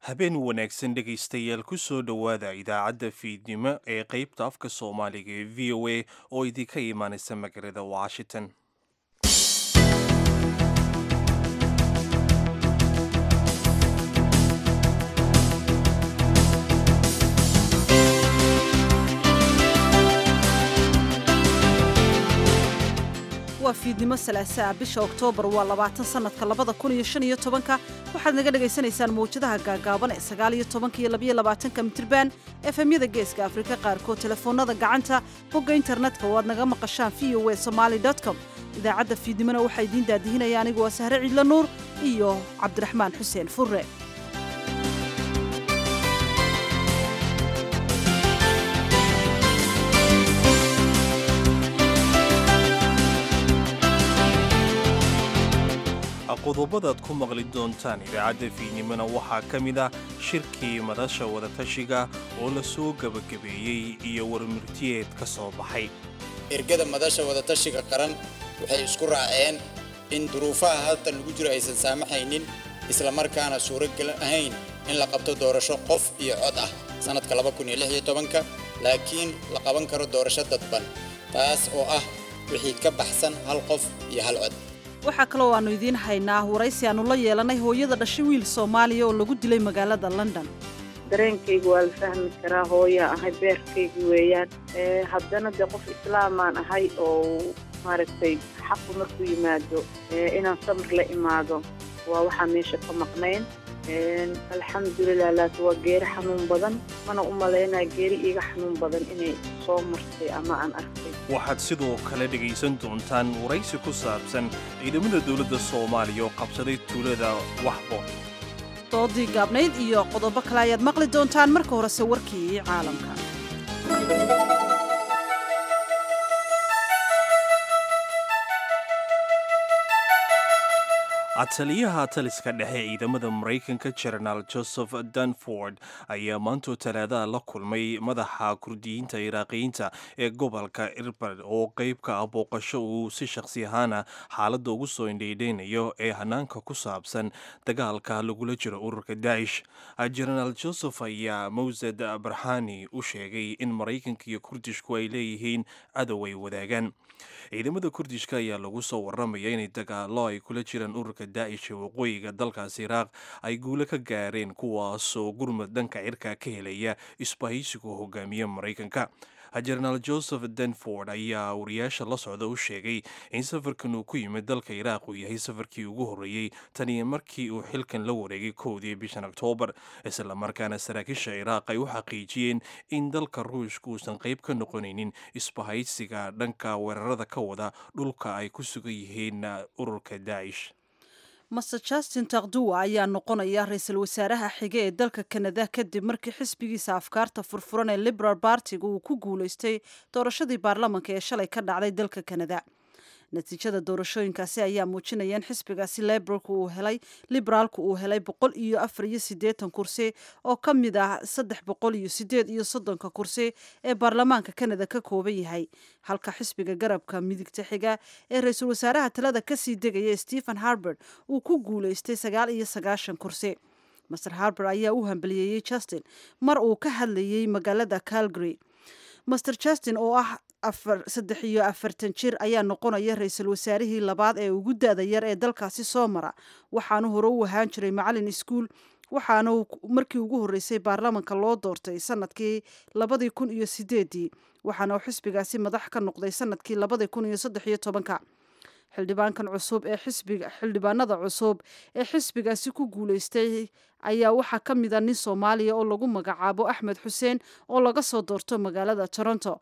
habeen wanaagsan dhegaystayaal ku soo dhowaada idaacadda fiidnimo ee qaybta afka soomaaliga ee v o a oo idinka imaanaysa magaalada washington waa fiidnimo salaasaa bisha oktoobar waa labaatan sannadka labada kun iyo shan iyo tobanka waxaad naga dhagaysanaysaan mawjadaha gaagaaban ee sagaal iyo tobanka iyo labiyo labaatanka mitirban efemyada geeska afrika qaarkood telefoonada gacanta bogga internetka oo aad naga maqashaan v o a somaali com idaacadda fiidnimona waxaa idiin daadihinaya anigu waa sahre ciidla nuur iyo cabdiraxmaan xuseen furre qodobadaad ku maqli doontaan idaacadda fiidnimona waxaa ka mid ah shirkii madasha wadatashiga oo la soo gebagabeeyey iyo warmurtiyeed ka soo baxay ergada madasha wadatashiga qaran waxay isku raaceen in duruufaha hadda lagu jiro aysan saamaxaynin islamarkaana suuragal ahayn in la qabto doorasho qof iyo cod ah sannadka ka laakiin la qaban karo doorasho dadban taas oo ah wixii ka baxsan hal qof iyo hal cod waxaa kaloo aanu idiin haynaa waraysi aannu la yeelanay hooyada dhashay wiil soomaaliya oo lagu dilay magaalada london dareenkayga waa la fahmi karaa hooyaa ahay beerkayga weeyaan haddana dee qof islaamaan ahay oo maaragtay xaqu markuu yimaado inaan samir la imaado waa waxaa meesha ka maqnayn alxamdulilah laaki waa geeri xanuun badan mana u malaynaya geeri iiga xanuun badan inay soo martay ama aan arkay waxaad sidoo kale dhegaysan doontaan waraysi ku saabsan ciidamada dowladda soomaaliya oo qabsaday tuulada waxbo doodii gaabnayd iyo qodobo kale ayaad maqli doontaan marka horese warkii caalamka taliyaha taliska dhexe ciidamada maraykanka jenaraal joseph danford ayaa maantoo talaadaha la kulmay madaxa kurdiyiinta iraaqiyiinta ee gobolka irbad oo qayb ka ah booqasho uu si shakhsi ahaana xaaladda ugu soo indhaydhaynayo ee hanaanka ku saabsan dagaalka lagula jiro ururka daa'ish jenaraal joseph ayaa mawsad barhani u sheegay in maraykanka iyo kurdishku ay leeyihiin cadow ay wadaagaan ciidamada kurdishka ayaa lagu soo waramaya inay dagaalo ay kula jiraan ururka daa'ish ee waqooyiga dalkaas iraaq ay guulo ka gaareen kuwaasoo gurmud dhanka cirka ka helaya isbahaysigu hogaamiye maraykanka jenaraal joseph denford ayaa wariyaasha la socda u sheegay in safarkan uu ku yimid dalka iraaq uu yahay safarkii ugu horreeyey taniyo markii uu xilkan la wareegay kowdii bishan oktoobar islamarkaana saraakiisha iraaq ay u xaqiijiyeen in dalka ruushka uusan qayb ka noqonaynin isbahaysiga dhanka weerarada ka wada dhulka ay ku sugan yihiin ururka daa'ish master justin takduwa ayaa noqonaya ra-iisul wasaaraha xige ee dalka kanada kadib markii xisbigiisa afkaarta furfuran ee liberal bartiga uu ku guulaystay doorashadii baarlamanka ee shalay ka dhacday dalka kanada natiijada doorashooyinkaasi ayaa muujinaya in xisbigaasi liberalku uu helay liberaalku uu helay boqol iyo afar iyo siddeetan kursi oo ka mid ah saddex boqol iyo sideed iyo soddonka kursi ee baarlamaanka kanada ka kooban yahay halka xisbiga garabka midigta xiga ee ra-iisul wasaaraha talada kasii degaya stephen harbert uu ku guulaystay sagaal iyo sagaashan kursi master harbert ayaa u hambaliyeeyey justin mar uu ka hadlayey magaalada calgary master justin oo ah saddex iyo afartan jir ayaa noqonaya ra-iisul wasaarihii labaad ee ugu da-da yar ee dalkaasi soo mara waxaanu hore u ahaan jiray macalin iskuol waxaana markii ugu horreysay baarlamanka loo doortay sanadkii labadii kun iyo sideedii waxaana uu xisbigaasi madax ka noqday sanadkii labadii kun iyo saddex iyo tobanka xildhibaankan cusub ee xisbiga xildhibaanada cusub ee xisbigaasi ku guulaystay ayaa waxaa ka mid a nin soomaaliya oo lagu magacaabo axmed xuseen oo laga soo doorto magaalada toronto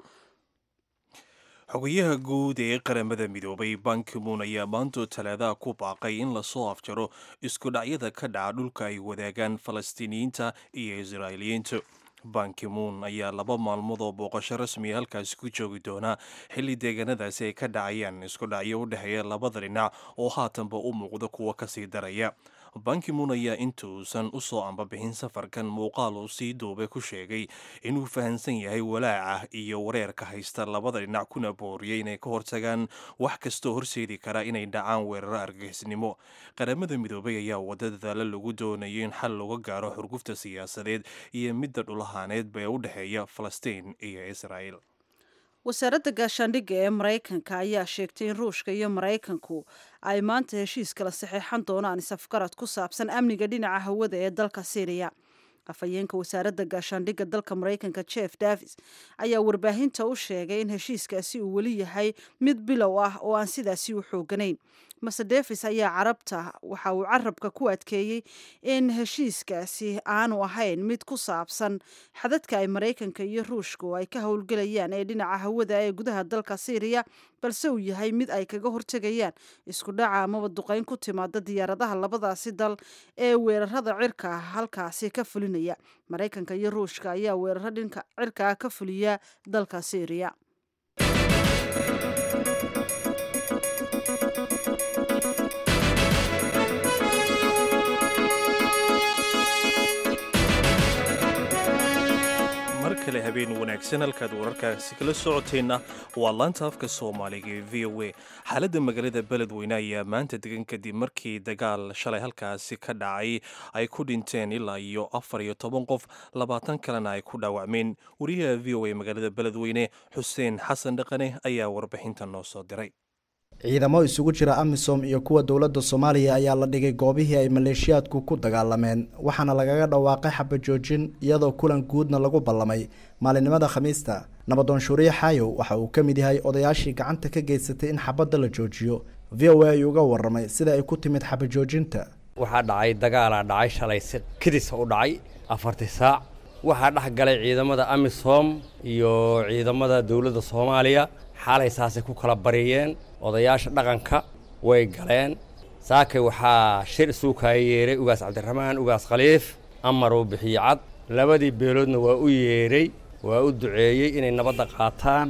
xogayaha guud ee qaramada midoobay bankimuun ayaa maantoo talaadaha ku baaqay in lasoo afjaro isku dhacyada ka dhaca dhulka ay wadaagaan falastiiniyiinta iyo israa'iiliyiintu bankimuun ayaa laba maalmood oo booqasho rasmiya halkaasi ku joogi doonaa xilli deegaanadaasi ay ka dhacayaan isku dhacyo u dhexeeya labada dhinac oo haatanba u muuqda kuwa kasii daraya bankimun ayaa intuusan u soo ambabixin safarkan muuqaal uu sii duubay ku sheegay inuu fahamsan yahay walaaca iyo wareerka haysta labada dhinac kuna booriyay inay ka hortagaan wax kastoo horseedi kara inay dhacaan weeraro argagixisnimo qaramada midoobay ayaa wada dadaalo lagu doonayo in xal looga gaaro xurgufta siyaasadeed iyo midda dhulahaaneedba ee u dhexeeya falastiin iyo israa'el wasaaradda gaashaandhigga ee maraykanka ayaa sheegtay in ruushka iyo maraykanku ay maanta heshiis kala saxeexan doonaan isafgarad ku saabsan amniga dhinaca hawada ee dalka syriya afhayeenka wasaaradda gaashaandhigga dalka maraykanka jeff davis ayaa warbaahinta u sheegay in heshiiskaasi uu weli yahay mid bilow ah oo aan sidaasi u xooganayn mase davis ayaa carabta waxa uu carabka ku adkeeyey in heshiiskaasi aanu ahayn mid ku saabsan xadadka ay maraykanka iyo ruushku ay ka howlgelayaan ee dhinaca hawada ee gudaha dalka syriya balse uu yahay mid ay kaga hortegayaan isku dhaca amaba duqeyn ku timaada diyaaradaha labadaasi dal ee weerarada cirka halkaasi ka fulinaya maraykanka iyo ruushka ayaa weeraro dhinka cirkaa ka fuliya dalka syriya kale habeen wanaagsan halkaad wararkaasi kala socoteenna waa laanta afka soomaaliga ee v o a xaaladda magaalada beledweyne ayaa maanta degan kadib markii dagaal shalay halkaasi ka dhacay ay ku dhinteen ilaa iyo afar iyo toban qof labaatan kalena ay ku dhaawacmeen wariyaha v o a magaalada beledweyne xuseen xasan dhaqane ayaa warbixinta noo soo diray ciidamo isugu jira amisom iyo kuwa dowladda soomaaliya ayaa la dhigay goobihii ay maleeshiyaadku ku dagaalameen waxaana lagaga dhawaaqay xabajoojin iyadoo kulan guudna lagu ballamay maalinimada khamiista nabadoon shuuriye xaayow waxa uu ka mid yahay odayaashii gacanta ka geysatay in xabadda la joojiyo v o a ayuu uga warramay sida ay ku timid xabajoojinta waxaa dhacay dagaalaa dhacay shalay si kidisa u dhacay afartii saac waxaa dhex galay ciidamada amisom iyo ciidamada dowladda soomaaliya xaalay saasay ku kala bariyeen odayaasha dhaqanka way galeen saakay waxaa shir isuukaya yeeray ugaas cabdiraxmaan ugaas khaliif amar uu bixiye cad labadii beeloodna waa u yeedhay waa u duceeyey inay nabadda qaataan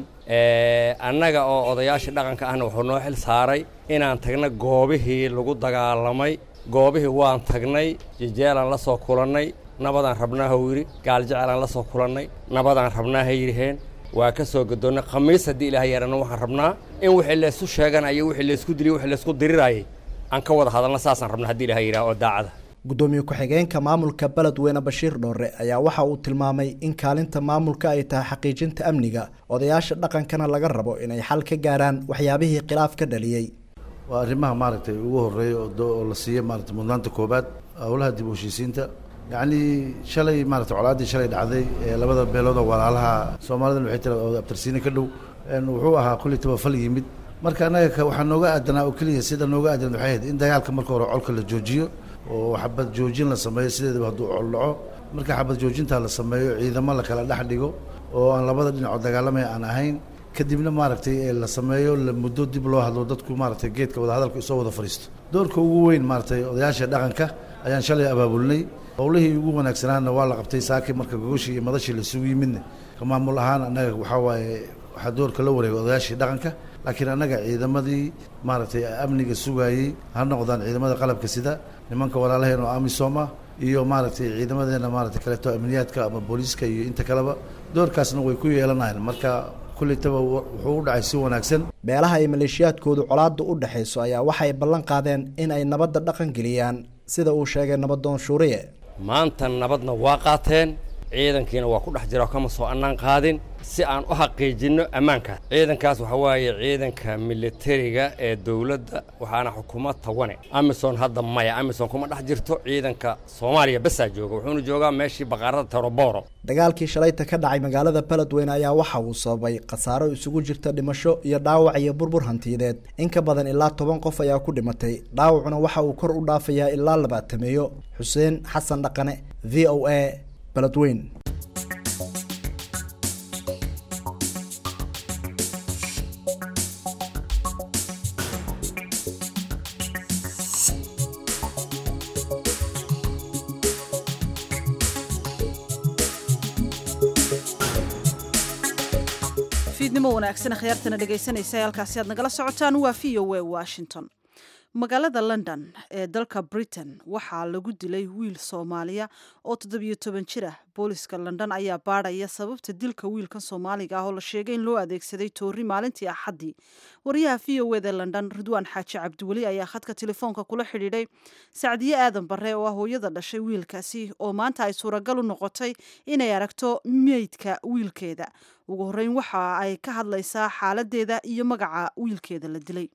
annaga oo odayaashii dhaqanka ahna wuxuu noo xil saaray inaan tagna goobihii lagu dagaalamay goobihii waan tagnay jejeelaan la soo kulannay nabadaan rabnaaha yidhi gaaljecelaan la soo kulannay nabadaan rabnaaha yidhiheen waa ka soo gadoonnay khamiis haddii ilaah yeerana waxaan rabnaa in wixii laysu sheeganayo wixii laysku diliy wixii laysku dirirayay aan ka wada hadalna saasaan rabna haddii ilaah yidhaha oo daacada gudoomiye ku-xigeenka maamulka beledweyne bashiir dhoore ayaa waxa uu tilmaamay in kaalinta maamulka ay tahay xaqiijinta amniga odayaasha dhaqankana laga rabo inay xal ka gaaraan waxyaabihii khilaaf ka dhaliyey waa arrimaha maaragtay ugu horreeya oo la siiya maaragtay mudnaanta koobaad howlaha dib u heshiisiinta yacnii shalay maaragtay colaaddii shalay dhacday ee labada beelood oo walaalaha soomaalidan waxay tira oo abtirsiine ka dhow wuxuu ahaa kulli tabafal yimid marka annaga waxaa nooga aadanaa oo keliya sida nooga aadan waxay ahayd in dagaalka marka hore colka la joojiyo oo xabad joojin la sameeyo sideedaba hadduu col dhaco marka xabad joojintaa la sameeyo ciidamo la kala dhex dhigo oo aan labada dhinacoo dagaalamaya aan ahayn kadibna maaragtay la sameeyo la muddo dib loo hadlo dadku maaragtay geedka wadahadalka isoo wada fadhiisto doorka ugu weyn maaragtay odayaasha dhaqanka ayaan shalay abaabulnay howlihii ugu wanaagsanaana waa la qabtay saaki marka gogoshii iyo madashii laisugu yimidna ka maamul ahaan annaga waxaa waaye waxaa doorka la wareegay odayaashii dhaqanka laakiin annaga ciidamadii maaragtay amniga sugaayey ha noqdaan ciidamada qalabka sida nimanka walaalaheen oo amisom ah iyo maaragtay ciidamadeena maaragtay kaleeto amniyaadka ama booliiska iyo inta kaleba doorkaasna way ku yeelanayaan marka kulitaba wuxuu u dhacay si wanaagsan beelaha ay maleeshiyaadkoodu colaadda u dhexayso ayaa waxay ballan qaadeen in ay nabadda dhaqan geliyaan sida uu sheegay nabadoon shuuriye maanta nabadna waa qaateen ciidankiina waa ku dhex jira oo kama soo annaan qaadin si aan u xaqiijinno ammaankaas ciidankaas waxaa waaye ciidanka militariga ee dowladda waxaana xukuuma tawane amison hadda maya amison kuma dhex jirto ciidanka soomaaliya basaa jooga wuxuuna joogaa meeshii baqaarada teroboro dagaalkii shalayta ka dhacay magaalada beledweyne ayaa waxa uu sababay khasaaro isugu jirta dhimasho iyo dhaawac iyo burbur hantiyadeed in ka badan ilaa toban qof ayaa ku dhimatay dhaawacuna waxa uu kor u dhaafayaa ilaa labaatameeyo xuseen xasan dhaqane v o a beledweyn fiidnimo wanaagsan akhyaartana dhegaysanaysa halkaasi aad nagala socotaan waa v o a washington magaalada london ee dalka britain waxaa lagu dilay wiil soomaaliya oo toddobiyo toban jir ah booliska london ayaa baadhaya sababta dilka wiilkan soomaaliga ah oo la sheegay in loo adeegsaday toori maalintii axaddii wariyaha v o eda london ridwaan xaaji cabdiweli ayaa khadka telefoonka kula xidhiidhay sacdiye aadan bare oo ah hooyada dhashay wiilkaasi oo maanta ay suuragal u noqotay inay aragto meydka wiilkeeda ugu horreyn waxa ay ka hadlaysaa xaaladeeda iyo magaca wiilkeeda la dilay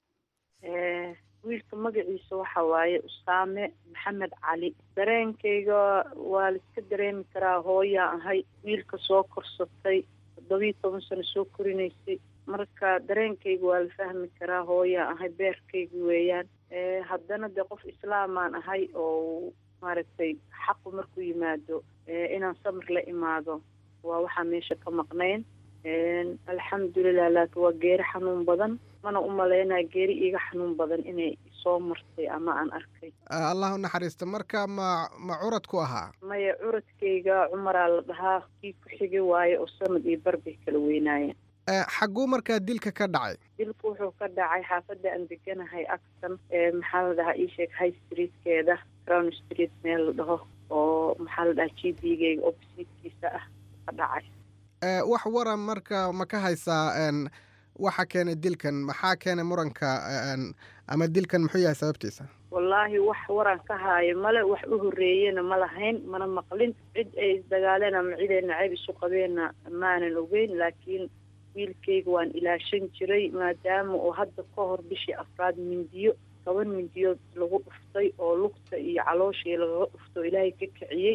wiilka magaciisa waxa waaye usaame maxamed cali dareenkayga waa la iska dareemi karaa hooyaa ahay wiilka soo korsatay toddobiyo toban sano soo korinaysay marka dareenkayga waa la fahmi karaa hooyaa ahay beerkayga weeyaan haddana dee qof islaamaan ahay oo maaragtay xaqu markuu yimaado inaan samir la imaado waa waxaa meesha ka maqnayn alxamdulilah laakiin waa geeri xanuun badan mana u malaynaya geeri iiga xanuun badan inay soo martay ama aan arkay allah u naxariista marka ma ma curad ku ahaa maya curadkayga cumaraa la dhahaa kii ku xigi waaye oo sanad iyo barbay kala weynaayeen xagguu markaa dilka ka dhacay dilku wuxuu ka dhacay xaafadda aan deganahay acton maxaa la dhahaa iisheeg high streetkeeda crown street meel la dhaho oo maxaa la dhahaa g b gayga oppositekiisa ah ka dhacay wax waran marka ma ka haysaa waxa keenay dilkan maxaa keenay muranka ama dilkan muxuu yahay sababtiisa wallaahi wax waran ka haayo male wax u horreeyena ma lahayn mana maqlin cid ay isdagaaleen ama cid ay nacayb isu qabeenna maanan ogeyn laakiin wiilkayga waan ilaashan jiray maadaama uu hadda ka hor bishii afraad mindiyo toban mindiyood lagu dhuftay oo lugta iyo calooshii lagaga dhufto ilaahay ka kiciyey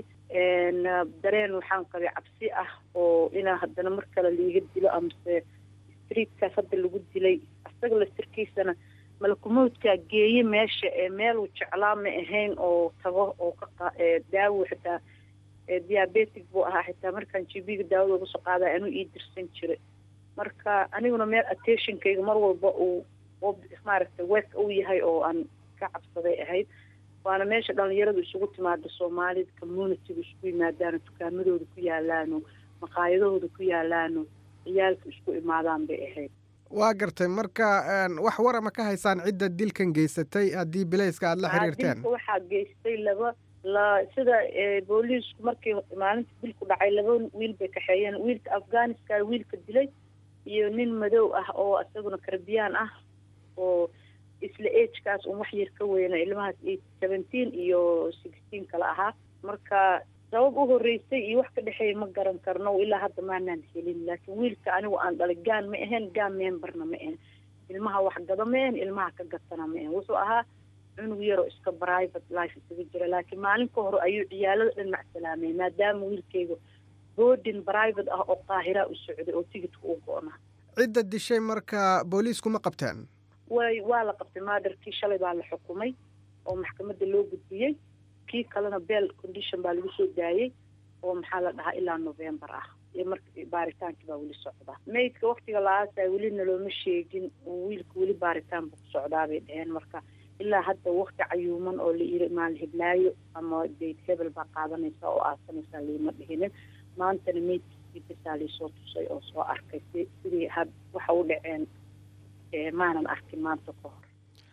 dareen waxaan qabay cabsi ah oo inaa haddana mar kale liiga dilo amase streetkaas hadda lagu dilay asaga lastirkiisana malakumowdkaa geeye meesha ee meeluu jeclaa ma ahayn oo tago oo ka daawo xitaa diabetic buu ahaa xitaa markaan jibiga daawada uga soo qaada anuu ii dirsan jiray marka aniguna meel attentionkayga mar walba uu maaragtay wek uu yahay oo aan ka cabsaday ahayd waana meesha dhalinyaradu isugu timaada soomaalida communityga isku yimaadaano dukaamadooda ku yaalaano maqaayadahooda ku yaalaano ciyaalka isku imaadaan bay ahayd waa gartay marka wax warama ka haysaan cidda dilkan geysatay haddii bilayska aada la xiriirteen dilka waxaa geystay laba la sida booliisku markii maalinta dilku dhacay laba wiil bay kaxeeyeen wiilka afghanistan wiilka dilay iyo nin madow ah oo isaguna karbiyaan ah oo isla agekaas un wax yar ka weyna ilmahaas seventeen iyo sixteen kala ahaa marka sabab u horreysay iyo wax ka dhexeeya ma garan karno ilaa hadda maanaan helin laakiin wiilka anigu aan dhalay gaan ma ahayn gaan memberna ma ahayn ilmaha wax gado ma ahayn ilmaha ka gatana ma ahayn wuxuu ahaa cunug yaroo iska private life isaga jira laakiin maalin ka hor ayuu ciyaalada dhan macsalaamay maadaama wiilkayga boodin private ah oo qaahiraa u socday oo tigidka u go-na cidda dishay marka booliisku ma qabteen way waa la qabtay maadarkii shalay baa la xukumay oo maxkamadda loo gudbiyey kii kalena bell condition baa lagu soo daayey oo maxaa la dhahaa ilaa november ah iyo marka baaritaankii baa weli socdaa maydka waktiga la-aasa welina looma sheegin wiilka weli baaritaan buu ku socdaa bay dheheen marka ilaa hadda wakti cayuuman oo la yiri maal hiblaayo ama dayd hebel baa qaadanaysa oo aasanaysaa liima dhihinin maantana maydkiisii basaa laysoo tusay oo soo arkay si sidii had waxa u dhaceen maanan arkin maanta ka hor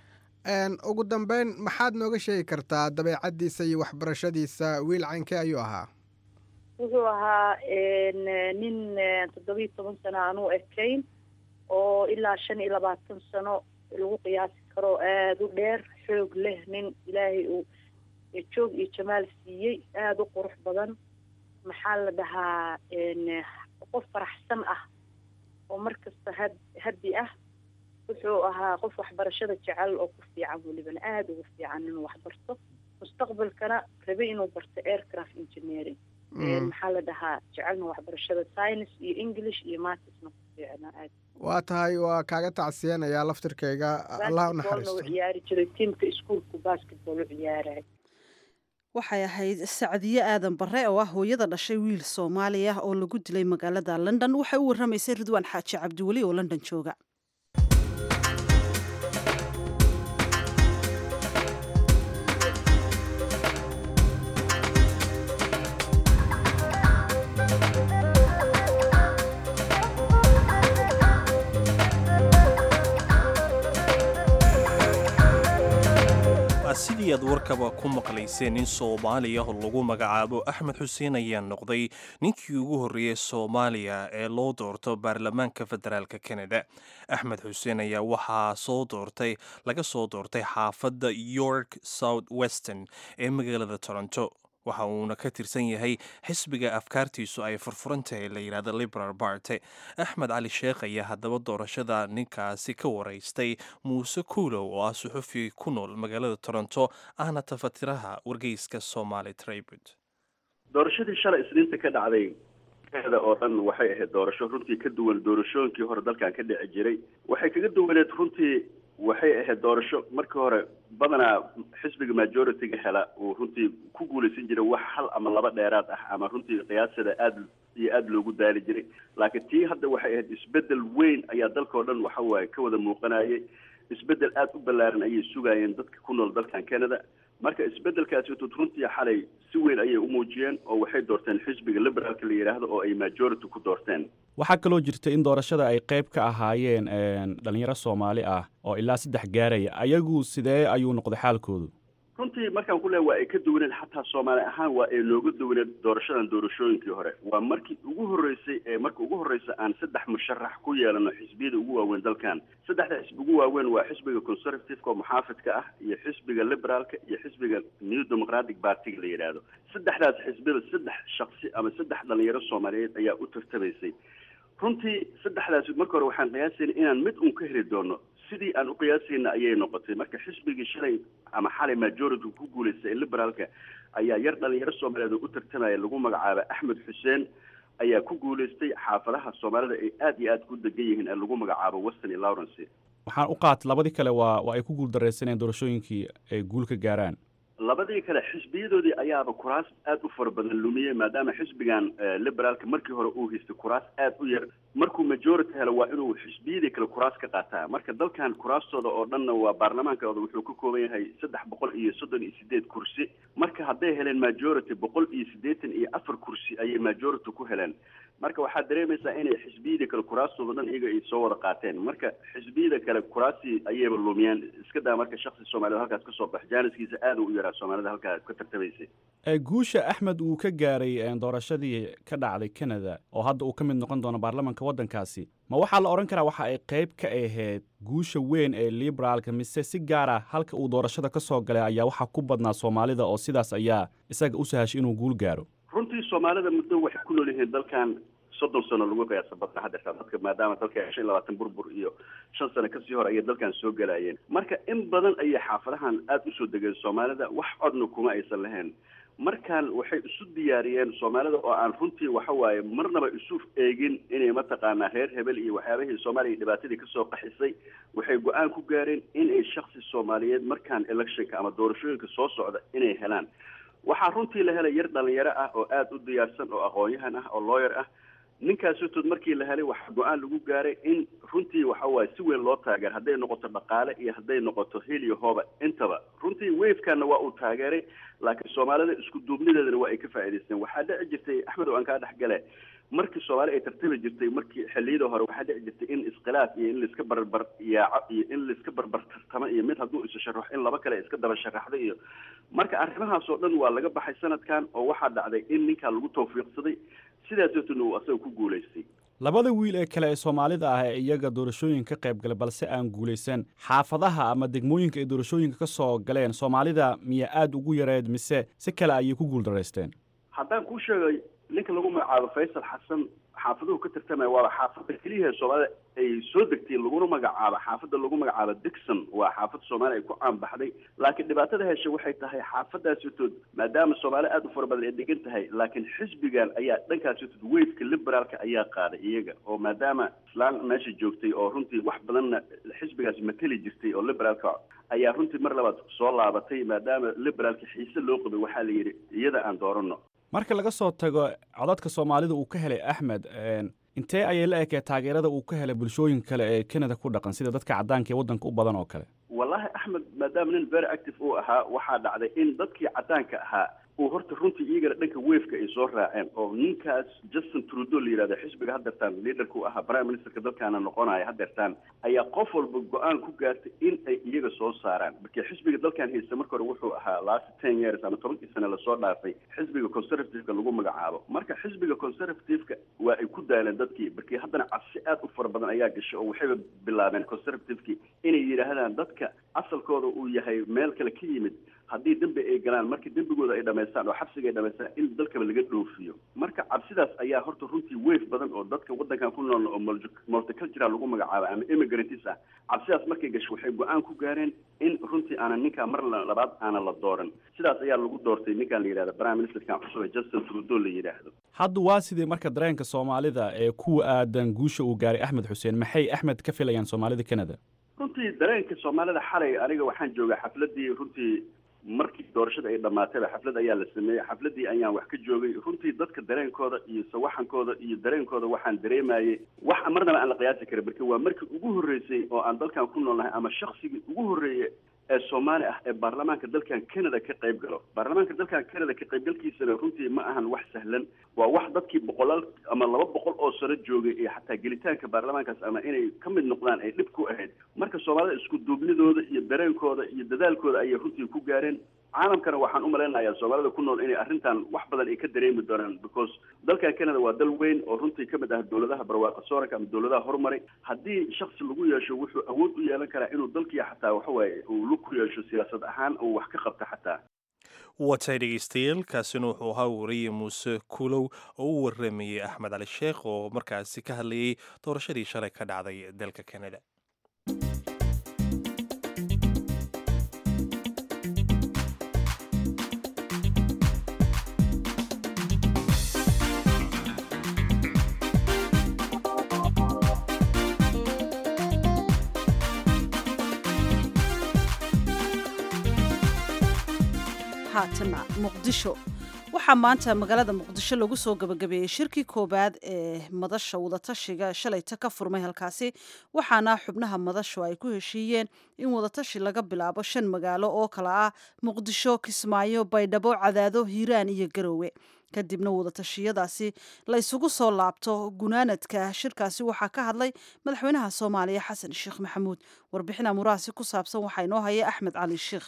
ugu dambeyn maxaad nooga sheegi kartaa dabeecaddiisa iyo waxbarashadiisa wiil caynkee ayuu ahaa wuxuu ahaa nin toddobiyo toban sano aan u ekayn oo ilaa shan iyo labaatan sano lagu qiyaasi karo aada u dheer xoog leh nin ilaahay uu joog iyo jamaal siiyey aada u qurux badan maxaa la dhahaa qof faraxsan ah oo markasta had haddi ah wuxuu ahaa qof waxbarashada jecel oo ku fiican welibana aada ugu fiican inuu waxbarto mustaqbalkana rabay inuu barto aircraft engineering maxaa la dhahaa jecelna waxbarashada science iyo english iyo matisna ku fiicna aad waa tahay waa kaaga tacsiyanayaa laftirkayga allah u naxariisto u ciyaari jiray tiimka iskuolku basketball u ciyaaraya waxay ahayd sacdiye aadan bare oo ah hooyada dhashay wiil soomaali ah oo lagu dilay magaalada london waxay u warramaysay ridwaan xaaji cabdiweli oo london jooga sidii aad warkaba ku maqlayseen nin soomaaliya oo lagu magacaabo axmed xuseen ayaa noqday ninkii ugu horreeyey soomaaliya ee loo doorto baarlamaanka federaalk kanada axmed xuseen ayaa waxaa soo doortay laga soo doortay xaafadda york south western ee magaalada toronto waxa uuna ka tirsan yahay xisbiga afkaartiisu ay furfuran tahay la yidhahda liberal barty axmed cali sheekh ayaa haddaba doorashada ninkaasi ka waraystay muuse kuulow oo ah suxufi ku nool magaalada toronto ahna tafatiraha wargeyska somaali tribut doorashadii shalay isniinta ka dhacday da oo dhan waxay ahayd doorasho runtii ka duwan doorashooyinkii hore dalkan ka dhici jiray waxay kaga duwaneed runtii waxay ahayd doorasho markii hore badanaa xisbiga majority-ga hela uu runtii ku guulaysan jiray wax hal ama laba dheeraad ah ama runtii qiyaasada aada iyo aada loogu daali jiray laakiin tii hadda waxay ahayd isbedel weyn ayaa dalkao dhan waxa waaye ka wada muuqanayay isbedel aada u ballaaran ayay sugaayeen dadka ku nool dalkan canada marka isbedelkaasi tut runtii xalay si weyn ayay u muujiyeen oo waxay doorteen xisbiga liberaalka la yidhaahdo oo ay majority ku doorteen waxaa kaloo jirta in doorashada ay qayb ka ahaayeen dhalinyaro soomaali ah oo ilaa saddex gaaraya ayagu sidee ayuu noqday xaalkoodu runtii markaan ku leehay waa ay ka duwaneed xataa soomaali ahaan waa ay nooga duwaneed doorashadan doorashooyinkii hore waa markii ugu horreysay ee marka ugu horreysa aan saddex musharax ku yeelano xisbiyada ugu waaweyn dalkan saddexda xisbi ugu waaweyn waa xisbiga conservative-ka oo muxaafidka ah iyo xisbiga liberaalka iyo xisbiga new democratic party-ga la yidhaahdo saddexdaas xisbiyada saddex shaksi ama saddex dhalinyaro soomaaliyeed ayaa u tartamaysay runtii saddexdaasi marka hore waxaan qiyaasayna inaan mid uun ka heli doono sidii aan u qiyaasayna ayay noqotay marka xisbigii shalay ama xalay majority ku guulaystay ee liberaalka ayaa yar dhalinyaro soomaaliyeed oo u tartamaya lagu magacaaba axmed xuseen ayaa ku guulaystay xaafadaha soomaalida ay aada iyo aada ku degan yihiin ee lagu magacaabo western iyo lawrence waxaan u qaatay labadii kale waa waa ay ku guuldaraysaneen doorashooyinkii ay guul ka gaaraan labadii kale xisbiyadoodii ayaaba kuraas aada u fara badan lumiyey maadaama xisbigan liberaalka markii hore uu haystay kuraas aada u yar markuu majority helo waa inuu xisbiyadii kale kuraas ka qaataa marka dalkan kuraastooda oo dhanna waa baarlamaankooda wuxuu ka kooban yahay saddex boqol iyo soddon iyo sideed kursi marka hadday heleen majority boqol iyo siddeetan iyo afar kursi ayay majority ku heleen marka waxaad dareemaysaa inay xisbiyadii kale kuraastooda dhan iyaga ay soo wada qaateen marka xisbiyada kale kuraasii ayayba lumiyeen iska daa marka shaksi soomaaliyed halkaas kasoo bax jaaniskiisa aada u yaraa soomaalida halkaa ka tartamaysay guusha axmed uu ka gaaray doorashadii ka dhacday canada oo hadda uu ka mid noqon doono baarlamanka waddankaasi ma waxaa la odhan karaa waxa ay qayb ka ahayd guusha weyn ee liberaalka mise si gaara halka uu doorashada ka soo galay ayaa waxaa ku badnaa soomaalida oo sidaas ayaa isaga u sahashay inuu guul gaaro runtii soomaalida muddo waxay ku nool yihiin dalkan soddon sano lagu qiyaasa badna haddeertaa dadka maadaama dalka shan iyo labaatan burbur iyo shan sano kasii hor ayay dalkan soo galayeen marka in badan ayay xaafadahan aada usoo degeen soomaalida wax codna kuma aysan lahayn markaan waxay isu diyaariyeen soomaalida oo aan runtii waxa waaye marnaba isu eegin inay mataqaanaa reer hebel iyo waxyaabihii soomaaliya dhibaatadii kasoo qaxisay waxay go-aan ku gaareen inay shaksi soomaaliyeed markaan electionka ama doorashooyinka soo socda inay helaan waxaa runtii la helay yar dhalinyaro ah oo aada u diyaarsan oo aqoon-yahan ah oo lawyer ah ninkaasitood markii la helay waxaa go-aan lagu gaaray in runtii waxa waaye si weyn loo taageero hadday noqoto dhaqaale iyo hadday noqoto hel iyo hooba intaba runtii wafekana waa uu taageeray laakiin soomaalida isku duubnideedana waa ay ka faa'idaysteen waxaa dhici jirtay axmed oo aan kaa dhex gale markii soomaali ay tartami jirtay markii xilliyada hore waxaa dhici jirtay in iskhilaaf iyo in laiska barbar yaaco iyo in laiska barbar tartamo iyo mid hadduu isu sharaxo in laba kale iska daba sharaxdo iyo marka arrimahaas oo dhan waa laga baxay sanadkan oo waxaa dhacday in ninkaa lagu tawfiiqsaday sidaas darteedna uu asaga ku guulaystay labada wiil ee kale ee soomaalida ah ee iyaga doorashooyin ka qayb galay balse aan guulaysan xaafadaha ama degmooyinka ay doorashooyinka ka soo galeen soomaalida miya aada ugu yareed mise si kale ayay ku guuldaraysteen haddaan kuu sheegay ninka lagu magacaabo faysal xasan xaafaduhu ka tartamaya waaba xaafadda keliyaha soomaalida ay soo degtay laguna magacaabo xaafadda lagu magacaabo dixon waa xaafad soomaali ay ku caanbaxday laakiin dhibaatada hesha waxay tahay xaafadaasitood maadaama soomaali aada u fara badan ay degan tahay laakiin xisbigan ayaa dhankaasitood wafeka liberaalka ayaa qaaday iyaga oo maadaama islaan meesha joogtay oo runtii wax badanna xisbigaas mateli jirtay oo liberaalka ayaa runtii mar labaad soo laabatay maadaama liberaalka xiise loo qabay waxaa la yidhi iyada aan doorano marka laga soo tago codadka soomaalida uu ka helay axmed intee ayay la ekee taageerada uu ka helay bulshooyinka kale ee canada ku dhaqan sida dadka caddaanka ee waddanka u badan oo kale wallahi axmed maadaama nin very active uu ahaa waxaa dhacday in dadkii caddaanka ahaa uu horta runtii iyagana dhanka weefka ay soo raaceen oo ninkaas justin trudeau la yidhahdo xisbiga haddeertaan leaderka u ahaa prime ministerka dalkaana noqonaya haddeertaan ayaa qof walba go-aan ku gaartay in ay iyaga soo saaraan marka xisbiga dalkan haysta marka hore wuxuu ahaa last ten years ama tobankii sane lasoo dhaafay xisbiga conservativeka lagu magacaabo marka xisbiga conservativeka waa ay ku daaleen dadkii markii haddana cabsi aad u fara badan ayaa gashay oo waxayba bilaabeen conservativekii inay yidhaahdaan dadka asalkooda uu yahay meel kale ka yimid haddii dembi ay galaan markii dembigooda ay dhamaystaan oo xabsiga ay dhamaystaan in dalkaba laga dhoofiyo marka cabsidaas ayaa horta runtii weyf badan oo dadka waddankan ku nool oo multicultural lagu magacaabo ama immigrants ah cabsidaas markay gasho waxay go-aan ku gaareen in runtii aanan ninkaa mar labaad aanan la dooran sidaas ayaa lagu doortay ninkan la yidhahdo prime ministerkan cusub ee justin trudeau la yidhaahdo hadda waa sidii marka dareenka soomaalida ee kuwa aadan guusha uu gaaray axmed xuseen maxay axmed ka filayaan soomaalida canada runtii dareenka soomaalida xalay aniga waxaan joogaa xafladii runtii markii doorashada ay dhamaatayba xaflad ayaa la sameeyey xafladii ayaan wax ka joogay runtii dadka dareenkooda iyo sawaxankooda iyo dareenkooda waxaan dareemayay wax marnaba aan la qiyaasi karin marka waa markii ugu horreysay oo aan dalkan ku noolnahay ama shaksigii ugu horreeye ee soomaali ah ee baarlamaanka dalkan canada ka qayb galo baarlamaanka dalkan canada ka qaybgalkiisana runtii ma ahan wax sahlan waa wax dadkii boqolaal ama laba boqol oo sano joogay ee xataa gelitaanka baarlamaankaas ama inay ka mid noqdaan ay dhib ku ahayd marka soomaalida isku duubnidooda iyo dareenkooda iyo dadaalkooda ayay runtii ku gaareen caalamkana waxaan u malaynayaa soomaalida ku nool inay arrintan wax badan ay ka dareemi doonaan because dalkan canada waa dal weyn oo runtii ka mid ah dowladaha barwaaqa sooranka ama dowladaha horumaray haddii shaksi lagu yeesho wuxuu awood u yeelan karaa inuu dalkii xataa waxawaaye uu lug ku yeesho siyaasad ahaan uu wax ka qabta xataa watay dhegeystayaal kaasina wuxuu ahaa wariye muuse kulow oo u waramayey axmed cali sheekh oo markaasi ka hadlayay doorashadii shalay ka dhacday dalka canada haatana muqdisho waxaa maanta magaalada muqdisho lagu soo gabagabeeyey shirkii koowaad ee madasha wadatashiga shalayta ka furmay halkaasi waxaana xubnaha madashu ay ku heshiiyeen in wadatashi laga bilaabo shan magaalo oo kala ah muqdisho kismaayo baydhabo cadaado hiiraan iyo garowe kadibna wadatashiyadaasi la isugu soo laabto gunaanadka shirkaasi waxaa ka hadlay madaxweynaha soomaaliya xasan sheekh maxamuud warbixin amurahaasi ku saabsan waxaa inoo haya axmed cali sheekh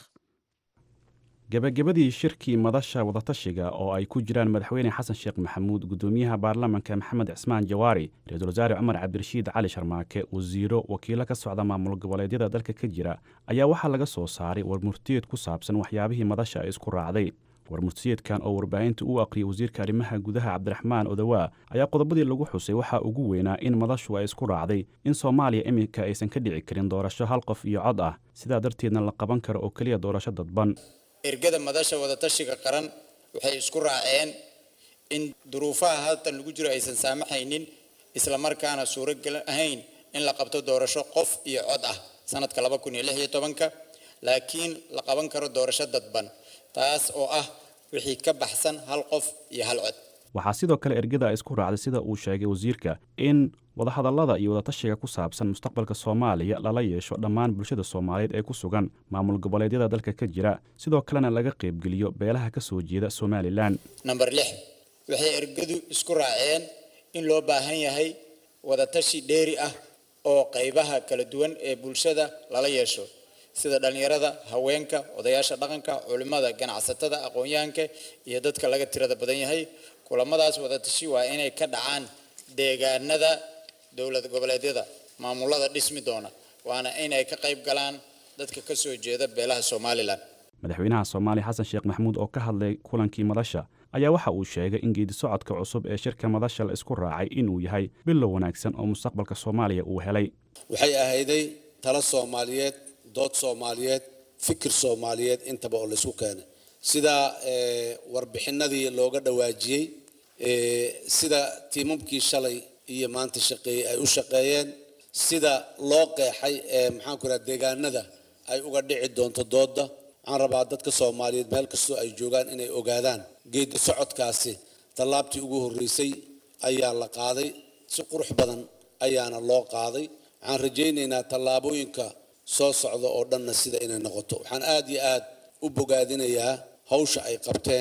gebagabadii shirkii madasha wadatashiga oo ay ku jiraan madaxweyne xasan sheekh maxamuud gudoomiyaha baarlamanka maxamed cismaan jawaari ra-iisul wasaare cumar cabdirashiid cali sharmaake wasiiro wakiilo ka socda maamul goboleedyada dalka ka jira ayaa waxaa laga soo saaray warmurtiyeed ku saabsan waxyaabihii madasha ay isku raacday warmurtiyeedkan oo warbaahinta u aqriyay wasiirka arrimaha gudaha cabdiraxmaan odawaa ayaa qodobadii lagu xusay waxaa ugu weynaa in madashu ay isku raacday in soomaaliya iminka aysan ka dhici karin doorasho hal qof iyo cod ah sidaa darteedna la qaban karo oo keliya doorasho dadban ergada madasha wadatashiga qaran waxay isku raaceen in duruufaha haltan lagu jiro aysan saamaxaynin islamarkaana suuragal ahayn in la qabto doorasho qof iyo cod ah sanadka laba kun iyo lix iyo tobanka laakiin la qaban karo doorasho dadban taas oo ah wixii ka baxsan hal qof iyo hal cod waxaa sidoo kale ergada isku raacday sida uu sheegay wasiirka in wadahadallada iyo wadatashiga ku saabsan mustaqbalka soomaaliya lala yeesho dhammaan bulshada soomaaliyeed ee ku sugan maamul goboleedyada dalka ka jira sidoo kalena laga qaybgeliyo beelaha ka soo jeeda somalilan namber lix waxay ergadu isku raaceen in loo baahan yahay wadatashi dheeri ah oo qaybaha kala duwan ee bulshada lala yeesho sida dhallinyarada haweenka odayaasha dhaqanka culimmada ganacsatada aqoon-yahanka iyo dadka laga tirada badan yahay kulamadaas wadatashi waa inay ka dhacaan deegaanada dowlad goboleedyada maamulada dhismi doona waana inay ka qayb galaan dadka ka soo jeeda beelaha somalilan madaxweynaha soomaaliya xasan sheekh maxamuud oo ka hadlay kulankii madasha ayaa waxa uu sheegay in geedi socodka cusub ee shirka madasha la isku raacay inuu yahay bilow wanaagsan oo mustaqbalka soomaaliya uu helay waxay ahayday talo soomaaliyeed dood soomaaliyeed fikir soomaaliyeed intaba oo laysku keenay sida warbixinadii looga dhawaajiyey sida tiimamkii shalay iyo maanta shaqeeyey ay u shaqeeyeen sida loo qeexay ee maxaanku raha deegaanada ay uga dhici doonto dooda waxaan rabaa dadka soomaaliyeed meel kastoo ay joogaan inay ogaadaan geedi socodkaasi tallaabtii ugu horreysay ayaa la qaaday si qurux badan ayaana loo qaaday waxaan rajaynaynaa tallaabooyinka soo socda oo dhanna sida inay noqoto waxaan aad iyo aad u bogaadinayaa hawsha ay qabteen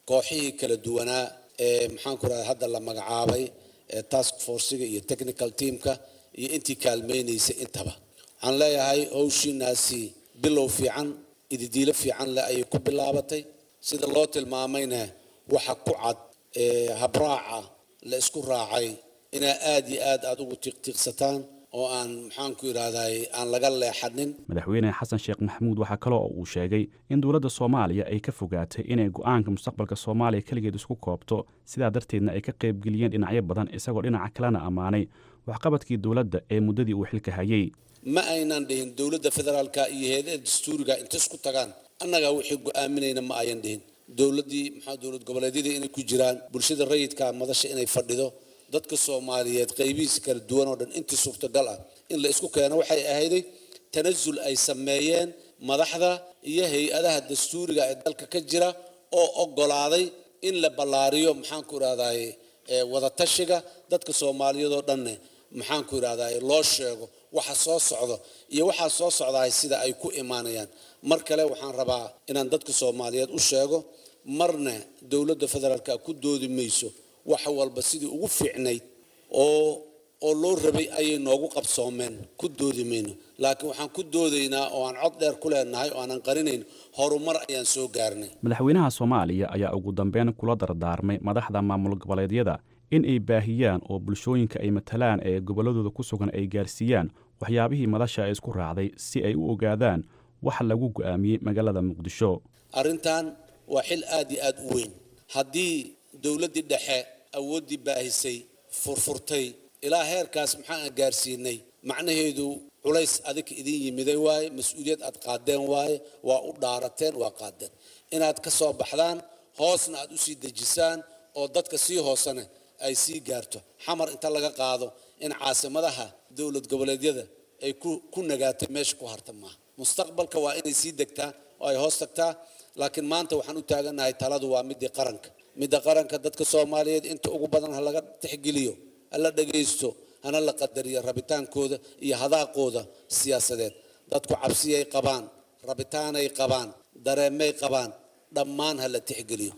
kooxihii kala duwanaa ee maxaanku rahda hadda la magacaabay ee task forciga iyo technical teamka iyo intii kaalmaynaysay intaba waxaan leeyahay howshiinaasi bilow fiican ididiilo fiican leh ayay ku bilaabatay sida loo tilmaamayna waxa ku cad ee habraaca la isku raacay inaa aad iyo aad aad ugu tiiqtiiqsataan oo aan maxaanku yidhaahday aan laga leexanin madaxweyne xasan sheekh maxamuud waxaa kale oo uu sheegay in dowladda soomaaliya ay ka fogaatay inay go'aanka mustaqbalka soomaaliya keligeed isku koobto sidaa darteedna ay ka qaybgeliyeen dhinacyo badan isagoo dhinaca kalena ammaanay waxqabadkii dowladda ee muddadii uu xilka hayey ma aynan dhihin dowladda federaalka iyo heedaha dastuuriga inta isku tagaan annagaa wixii go'aaminayna ma ayan dhihin dowladdii maxaa dowlad goboleedyadii inay ku jiraan bulshada rayidka madasha inay fadhido dadka soomaaliyeed qaybihiisa kala duwan oo dhan intii suurtagal ah in la isku keeno waxay ahayday tanasul ay sameeyeen madaxda iyo hay-adaha dastuuriga ee dalka ka jira oo oggolaaday in la ballaariyo maxaanku idhahdaye wadatashiga dadka soomaaliyeed oo dhanne maxaanku idhahdaye loo sheego waxa soo socdo iyo waxaa soo socdahay sida ay ku imaanayaan mar kale waxaan rabaa inaan dadka soomaaliyeed u sheego marna dowladda federaalka ku doodi mayso wax walba sidii ugu fiicnayd oo oo loo rabay ayay noogu qabsoomeen ku doodi mayno laakiin waxaan ku doodaynaa oo aan cod dheer ku leenahay oo aanan qarinayn horumar ayaan soo gaarnay madaxweynaha soomaaliya ayaa ugu dambeyn kula dardaarmay madaxda maamul goboleedyada in ay baahiyaan oo bulshooyinka ay matalaan ee gobolladooda ku sugan ay gaarsiiyaan waxyaabihii madasha ay isku raacday si ay u ogaadaan waxa lagu go'aamiyey magaalada muqdisho arrintan waa xil aad iyo aad u weyn haddii dowladdii dhexe awooddii baahisay furfurtay ilaa heerkaas maxaan gaarsiinay macnaheedu culays adig idin yimiday waaye mas-uuliyad aad qaadeen waaye waa u dhaarateen waa qaadeen inaad ka soo baxdaan hoosna aad u sii dejisaan oo dadka sii hoosena ay sii gaarto xamar inta laga qaado in caasimadaha dowlad goboleedyada ay ku nagaatay meesha ku harta maaha mustaqbalka waa inay sii degtaa oo ay hoos tagtaa laakiin maanta waxaan u taagannahay taladu waa midii qaranka midda qaranka dadka soomaaliyeed inta ugu badan ha laga tixgeliyo hala dhagaysto hana la qadariyo rabitaankooda iyo hadaaqooda siyaasadeed dadku cabsiyay qabaan rabitaanay qabaan dareemay qabaan dhammaan ha la tixgeliyo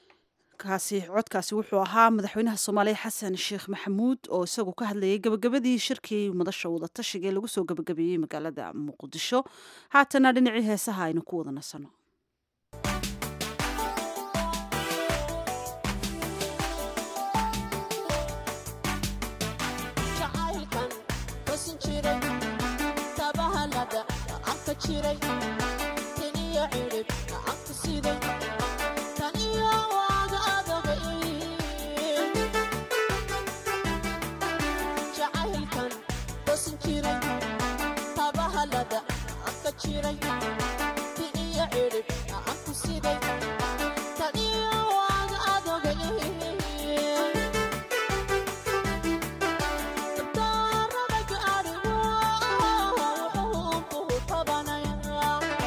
kaasi codkaasi wuxuu ahaa madaxweynaha soomaaliya xasan sheekh maxamuud oo isagu ka hadlayay gabagabadii shirkii madasha wadatashiga ee lagu soo gabagabeeyey magaalada muqdisho haatana dhinacii heesaha aynu ku wada nasano Thank you.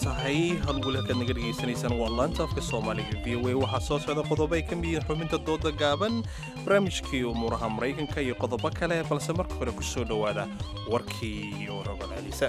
tahay halweli halkaad naga dhegaysanaysaan waa laanta afka soomaaliga v o a waxaa soo socda qodobo ay ka mid yihiin xubinta dooda gaaban barnaamijkii umuuraha maraykanka iyo qodobo kale balse marka hore ku soo dhowaada warkii oo rogal celisa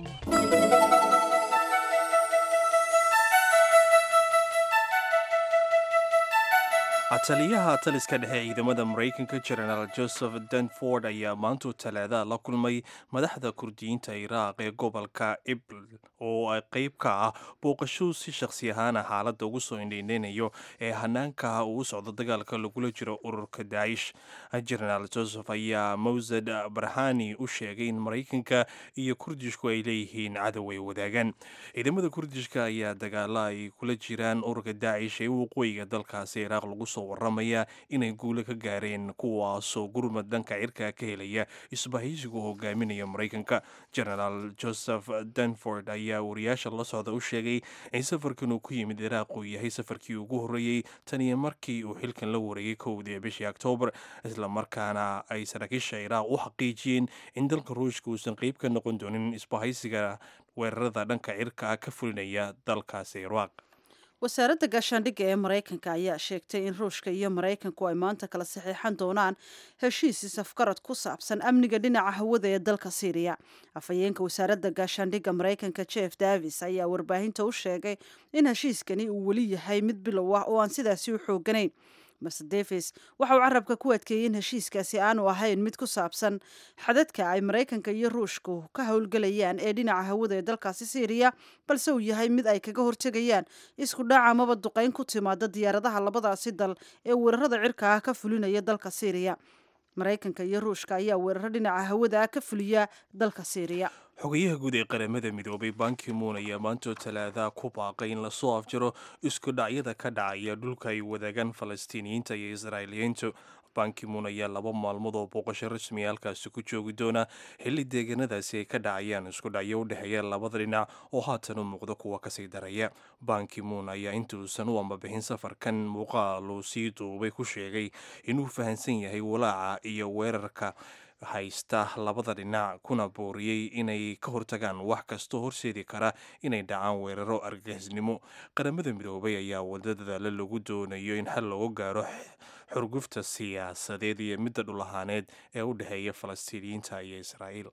taliyaha taliska dhexe ciidamada maraykanka jenaraal joseph danford ayaa maantu talaada la kulmay madaxda kurdiyiinta iraaq ee gobolka ibl oo ay qayb ka ah booqashuu si shakhsi ahaana xaaladda ugu soo indhaynaynayo ee hanaanka uu u socdo dagaalka lagula jiro ururka daa'ish jenaraal joseph ayaa mawsad barhani u sheegay in maraykanka iyo kurdishku ay leeyihiin cadow ay wadaagaan ciidamada kurdishka ayaa dagaala ay kula jiraan ururka daacish ee waqooyiga dalkaasi iraaq lagu soo waramaya inay guulo ka gaareen kuwaasoo gurmad dhanka cirka ka helaya isbahaysigu hogaaminaya maraykanka genaraal joseph danford ayaa wariyaasha la socda u sheegay in safarkan uu ku yimid iraaq uu yahay safarkii ugu horreeyey taniyo markii uu xilkan la wareegay kowdii bishii oktoobar islamarkaana ay saraakiisha iraaq u xaqiijiyeen in dalka ruushka uusan qeyb ka noqon doonin isbahaysiga weerarada dhanka cirka ka fulinaya dalkaasi iraaq wasaaradda gaashaandhigga ee maraykanka ayaa sheegtay in ruushka iyo maraykanku ay maanta kala saxiixan doonaan heshiis isafgarad ku saabsan amniga dhinaca hawada ee dalka syriya afhayeenka wasaaradda gaashaandhigga maraykanka jeff davis ayaa warbaahinta u sheegay in heshiiskani uu weli yahay mid bilow ah oo aan sidaasi u xooganayn master davis waxa uu carabka ku adkeeyey in heshiiskaasi aanu ahayn mid ku saabsan xadadka ay maraykanka iyo ruushku ka howlgelayaan ee dhinaca hawada ee dalkaasi syriya balse uu yahay mid ay kaga hortegayaan isku dhaca amaba duqayn ku timaada diyaaradaha labadaasi dal ee weerarada cirka ah ka fulinaya dalka syriya maraykanka iyo ruushka ayaa weeraro dhinaca hawada ah ka fuliya dalka syriya xogayaha guud ee qaramada midoobay bankimuun ayaa maantoo talaada ku baaqay in lasoo afjaro isku dhacyada ka dhacaya dhulka ay wadaagaan falastiiniyiinta iyo israa'iiliyiintu bankimuun ayaa laba maalmood oo booqasho rasmiya halkaasi ku joogi doona xilli deegaanadaasi ay ka dhacayaan isku dhacyo u dhexeeya labada dhinac oo haatan u muuqda kuwa kasii daraya bankimuun ayaa intuusan u ambabixin safarkan muuqaal uu sii duubay ku sheegay inuu fahansan yahay walaaca iyo weerarka haysta labada dhinac kuna booriyey inay ka hortagaan wax kastoo horseedi kara inay dhacaan weeraro argagixisnimo qaramada midoobay ayaa wada dadaalo lagu doonayo in xal looga gaaro xurgufta siyaasadeed iyo midda dhulahaaneed ee u dhexeeya falastiiniyiinta iyo israa'iil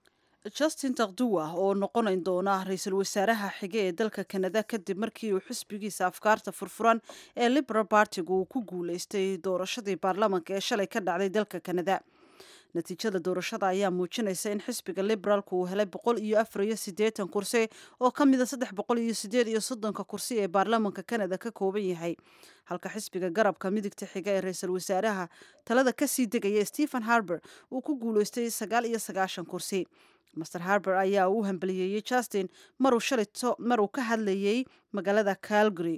justin takduwa oo noqonayn doona ra-iisul wasaaraha xige ee dalka kanada kadib markii uu xisbigiisa afkaarta furfuran ee liberal bartigu uu ku guuleystay doorashadii baarlamanka ee shalay ka dhacday dalka kanada natiijada doorashada ayaa muujinaysa in xisbiga liberaalku uu helay boqol iyo afar iyo siddeetan kursi oo ka mida saddex boqol iyo sideed iyo soddonka kursi ee baarlamanka kanada ka kooban yahay halka xisbiga garabka midigta xiga ee ra-iisul wasaaraha talada kasii degaya stephen harber uu ku guuleystay sagaal iyo sagaashan kursi master harber ayaa u hambaliyeeyey justin maruu shalito maruu ka hadlayay magaalada calgary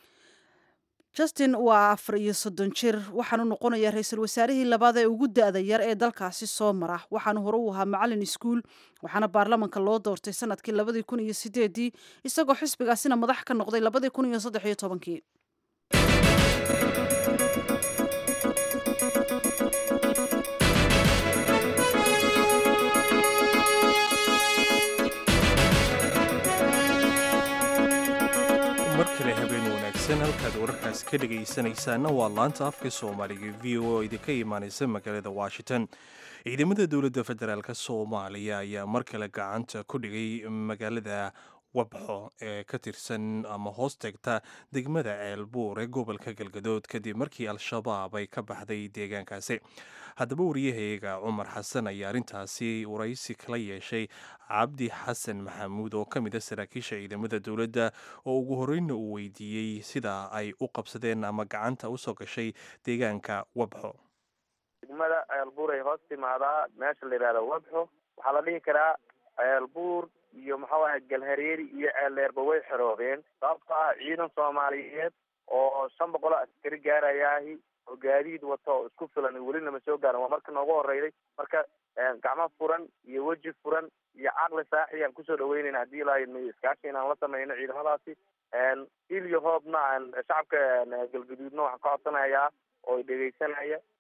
justin waa afar iyo soddon jir waxaanu noqonayaa ra-iisul wasaarihii labaad ee ugu da-da yar ee dalkaasi soo mara waxaanu hore u ahaa macalin iskuul waxaana baarlamanka loo doortay sanadkii labadii kun iyo sideedii isagoo xisbigaasina madax ka noqday labadii kun iyo saddex iyo tobankii mar kale habeen wanaagsan halkaad wararkaas ka dhegaysanaysaana waa laanta afka soomaaliga v o oo idinka imaanaysa magaalada washington ciidamada dowladda federaalk soomaaliya ayaa mar kale gacanta ku dhigay magaalada wabxo ee ka tirsan ama hoos tegta degmada ceelbuur ee gobolka galgadood kadib markii al-shabaab ay ka baxday deegaankaasi haddaba wariyahayga cumar xasan ayaa arrintaasi waraysi kala yeeshay cabdi xasan maxamuud oo ka mid a saraakiisha ciidamada dowladda oo ugu horreynna uu weydiiyey sida ay u qabsadeen ama gacanta usoo gashay deegaanka wabxo degmada ceelbuur ay hoos timaadaa meesha la yidhahda wabxo waxaa la dhihi karaa ceelbuur iyo maxaa waaya galhareeri iyo ceeldheerba way xeroobeen sababto ah ciidan soomaaliyeed oo shan boqol oo askari gaarayaahi oo gaadiid wato oo isku filan welina ma soo gaaran waa marka noogu horeyday marka gacmo furan iyo weji furan iyo caqli saaxi aan kusoo dhaweynayna haddii la iskaashi inaan la sameyno ciidamadaasi il iyo hoobna aan shacabka galgaduudna waxaan ka codsanayaa oo dhegeysanaya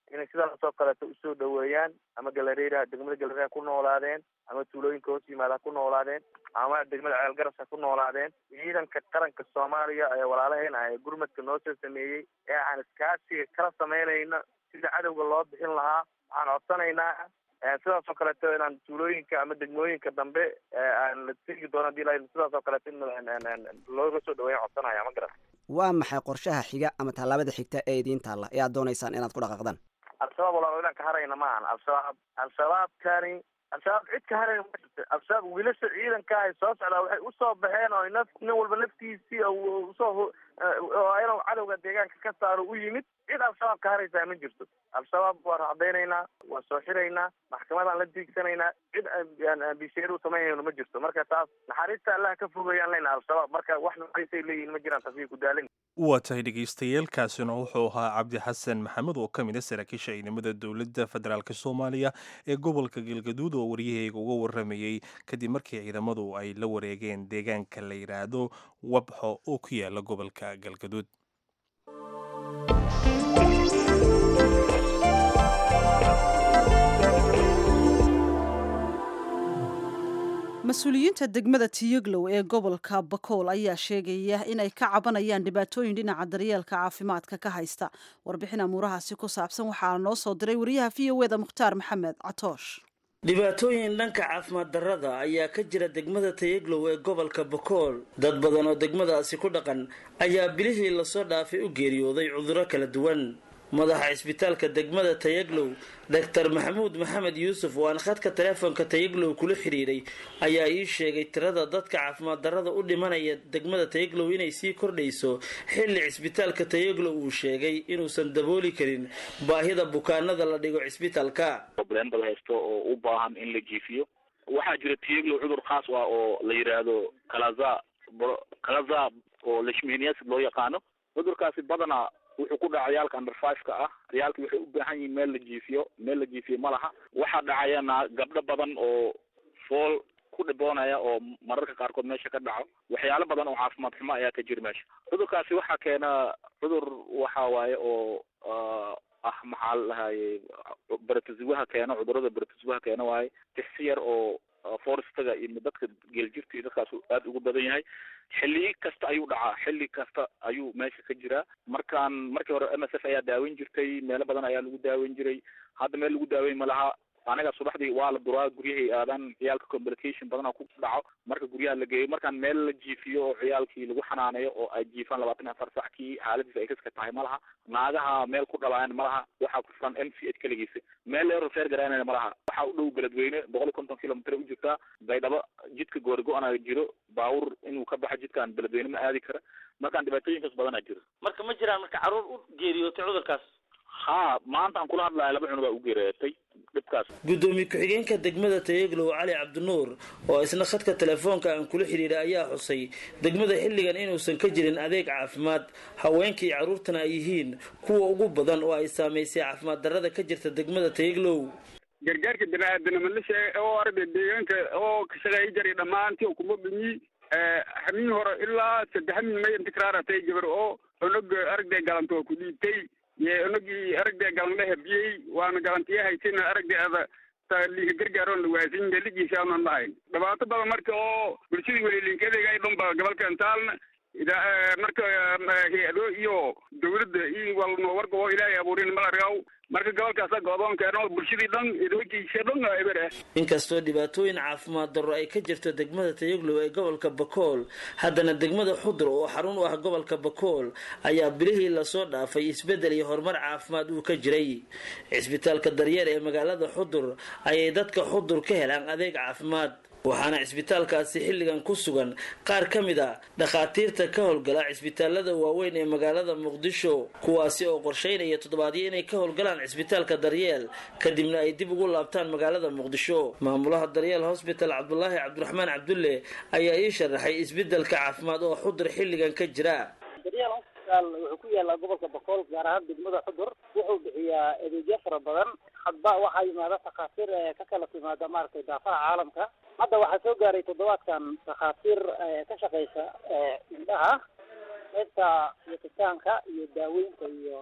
inay sidaasoo kaleeto usoo dhaweeyaan ama galareera degmada galareer ku noolaadeen ama tuulooyinka hoos yimaada ha ku noolaadeen ama degmada ceelgaras ha ku noolaadeen ciidanka qaranka soomaaliya ee walaalaheena ee gurmadka noo soo sameeyey ee aan iskaasiga kala samaynayno sida cadowga loo bixin lahaa waxaan codsanaynaa sidaas oo kaleeto inaan tuulooyinka ama degmooyinka dambe aan la tegi doono hadii la sidaas oo kaleeto in looga soo dhaweeya codsanaya ma garan waa maxay qorshaha xiga ama tallaabada xigta ee idiin taalla ee aad doonaysaan inaad ku dhaqaaqdaan al-shabaab walaal inaan ka harayna ma ahan al-shabaab al-shabaabkani al-shabaab cid ka harayna ma jirto al-shabaab wiilasha ciidanka ay soo socdaa waxay usoo baxeen oo naf nin walba naftiisii usoo inuu cadowga deegaanka ka saaro u yimid cid al-shabaab ka haraysaa ma jirto al-shabaab waa racdaynaynaa waa soo xiraynaa maxkamadaan la diigsanaynaa cid bisheer u samaynayno ma jirto marka taas naxariista allaha ka fogayaan leyna al-shabaab marka wax naxariistay leeyihin ma jiraan taasi ku daalin waa tahay dhegaystayaelkaasina wuxuu ahaa cabdi xasan maxamed oo ka mid a saraakiisha ciidamada dowladda federaalk soomaaliya ee gobolka galgaduud oo waryahayga uga waramayey kadib markii ciidamadu ay la wareegeen deegaanka la yidhaahdo wabxo oo ku yaala gobolka galgaduud mas-uuliyiinta degmada tiyaglow ee gobolka bakool ayaa sheegaya inay ka cabanayaan dhibaatooyin dhinaca daryeelka caafimaadka ka haysta warbixin amuurahaasi ku saabsan waxaa noo soo diray wariyaha v o eda mukhtaar maxamed catoosh dhibaatooyin dhanka caafimaad darrada ayaa ka jira degmada tayaglow ee gobolka bakool dad badan oo degmadaasi ku dhaqan ayaa bilihii lasoo dhaafay u geeriyooday cudurro kala duwan madaxa cisbitaalka degmada tayaglow doctor maxamuud maxamed yuusuf oo aan khadka taleefonka tayaglow kula xiriiray ayaa ii sheegay tirada dadka caafimaad darrada u dhimanaya degmada tayaglow inay sii kordhayso xilli cisbitaalka tayaglow uu sheegay inuusan dabooli karin baahida bukaanada la dhigo cisbitaalka brendal haysto oo u baahan in la jiifiyo waxaa jira tayaglow cudur khaas ah oo la yidhaahdo kalaza kalaza oo lashmeniasid loo yaqaano cudurkaasi badanaa wuxuu ku dhaca ciyaalka under five-ka ah ciyaalka waxay u baahan yihiin meel la jiifiyo meel la jiifiyo ma laha waxaa dhacayana gabdho badan oo fool ku dhiboonaya oo mararka qaarkood meesha ka dhaco waxyaalo badan oo caafimaad xumo ayaa ka jira meesha cudurkaasi waxaa keena cudur waxa waaye oo ah maxaa la dhahaye beratasiwaha keeno cudurada beratasiwaha keeno waaye tixsi yar oo forestaga iyo dadka geeljirta iyo dadkaas aad ugu badan yahay xilli kasta ayuu dhacaa xilli kasta ayuu meesha ka jiraa markaan markii hore m s f ayaa daaweyn jirtay meelo badan ayaa lagu daaweyn jiray hadda meel lagu daaweyn ma laha anaga subaxdii waa la duraa guryahay aadaan ciyaalka complication badana ku dhaco marka guryaha la geeyo markaan meel la jiifiyo oo ciyaalkii lagu xanaaneyo oo ay jiifaan labaatan iyo afar sac kii xaaladiisa ay kaska tahay ma laha naagaha meel ku dhalaan ma laha waxaa ku furan m c h keligiisa meel leero feer garaanana ma laha waxaa u dhow beledweyne boqol iyo konton kilomitr u jirtaa baydhabo jidka goorgo-ana jiro baawur inuu ka baxo jidkaan beledweyne ma aadi kara markaan dhibaatooyinkaas badanaa jiro marka ma jiraan marka carruur u geeriyootay cudurkaas ha maanta aan kula hadlayo laba cunug aa u geeriyootay dhibkaas gudoomiye ku-xigeenka degmada tayaglow cali cabdinuur oo isna khadka telefoonka aan kula xidhiidhay ayaa xusay degmada xilligan inuusan ka jirin adeeg caafimaad haweenka iyo carruurtana ay yihiin kuwa ugu badan oo ay saamaysay caafimaad darrada ka jirta degmada tayaglow gargaarka bini-aadanimo la sheegay oo arday deegaanka oo ka shaqeeya jaray dhammaantii oo kuma dhumi hamin hore ilaa saddex hamin may intikraaratay gabar oo onog aragday galanto waa ku dhiibtay ye onogii aragday galan la habiyey waana galantiya haysina aragday ada liika gargaaroon la waasin meligiisa aanan lahayn dhibaato badan marka oo bulshadii welilinkadeega ay dhanba gobolkan taalna marka hay-ado iyo dawladda iyo walno warka oo ilaahay abuurin malargaw marka gobolkaasa go-doonkeeno bulshadii dhan idoojiisa dhan eber ah inkastoo dhibaatooyin caafimaad darro ay ka jirto degmada tayaglow ee gobolka bakool haddana degmada xudur oo xarun u ah gobolka bakool ayaa bilihii lasoo dhaafay isbeddel iyo horumar caafimaad uu ka jiray cisbitaalka daryeer ee magaalada xudur ayay dadka xudur ka helaan adeeg caafimaad waxaana cisbitaalkaasi xilligan ku sugan qaar ka mid a dhakhaatiirta ka howlgala cisbitaalada waaweyn ee magaalada muqdisho kuwaasi oo qorsheynaya toddobaadyo inay ka howlgalaan cisbitaalka daryeel kadibna ay dib ugu laabtaan magaalada muqdisho maamulaha daryeel hosbital cabdulaahi cabdiraxmaan cabdulle ayaa ii sharaxay isbedelka caafimaad oo xudur xilligan ka jira daryeel hosbitaal wuxuu ku yaalaa gobolka boqol gaar ahaan degmada xudur wuxuu bixiyaa adeegyo fara badan hadba waxaa yimaada takhaatiir ka kala timaada maaragtay daafaha caalamka hadda waxaa soo gaaray toddobaadkan takhaatiir ka shaqeysa indhaha qaybta yatitaanka iyo daaweynta iyo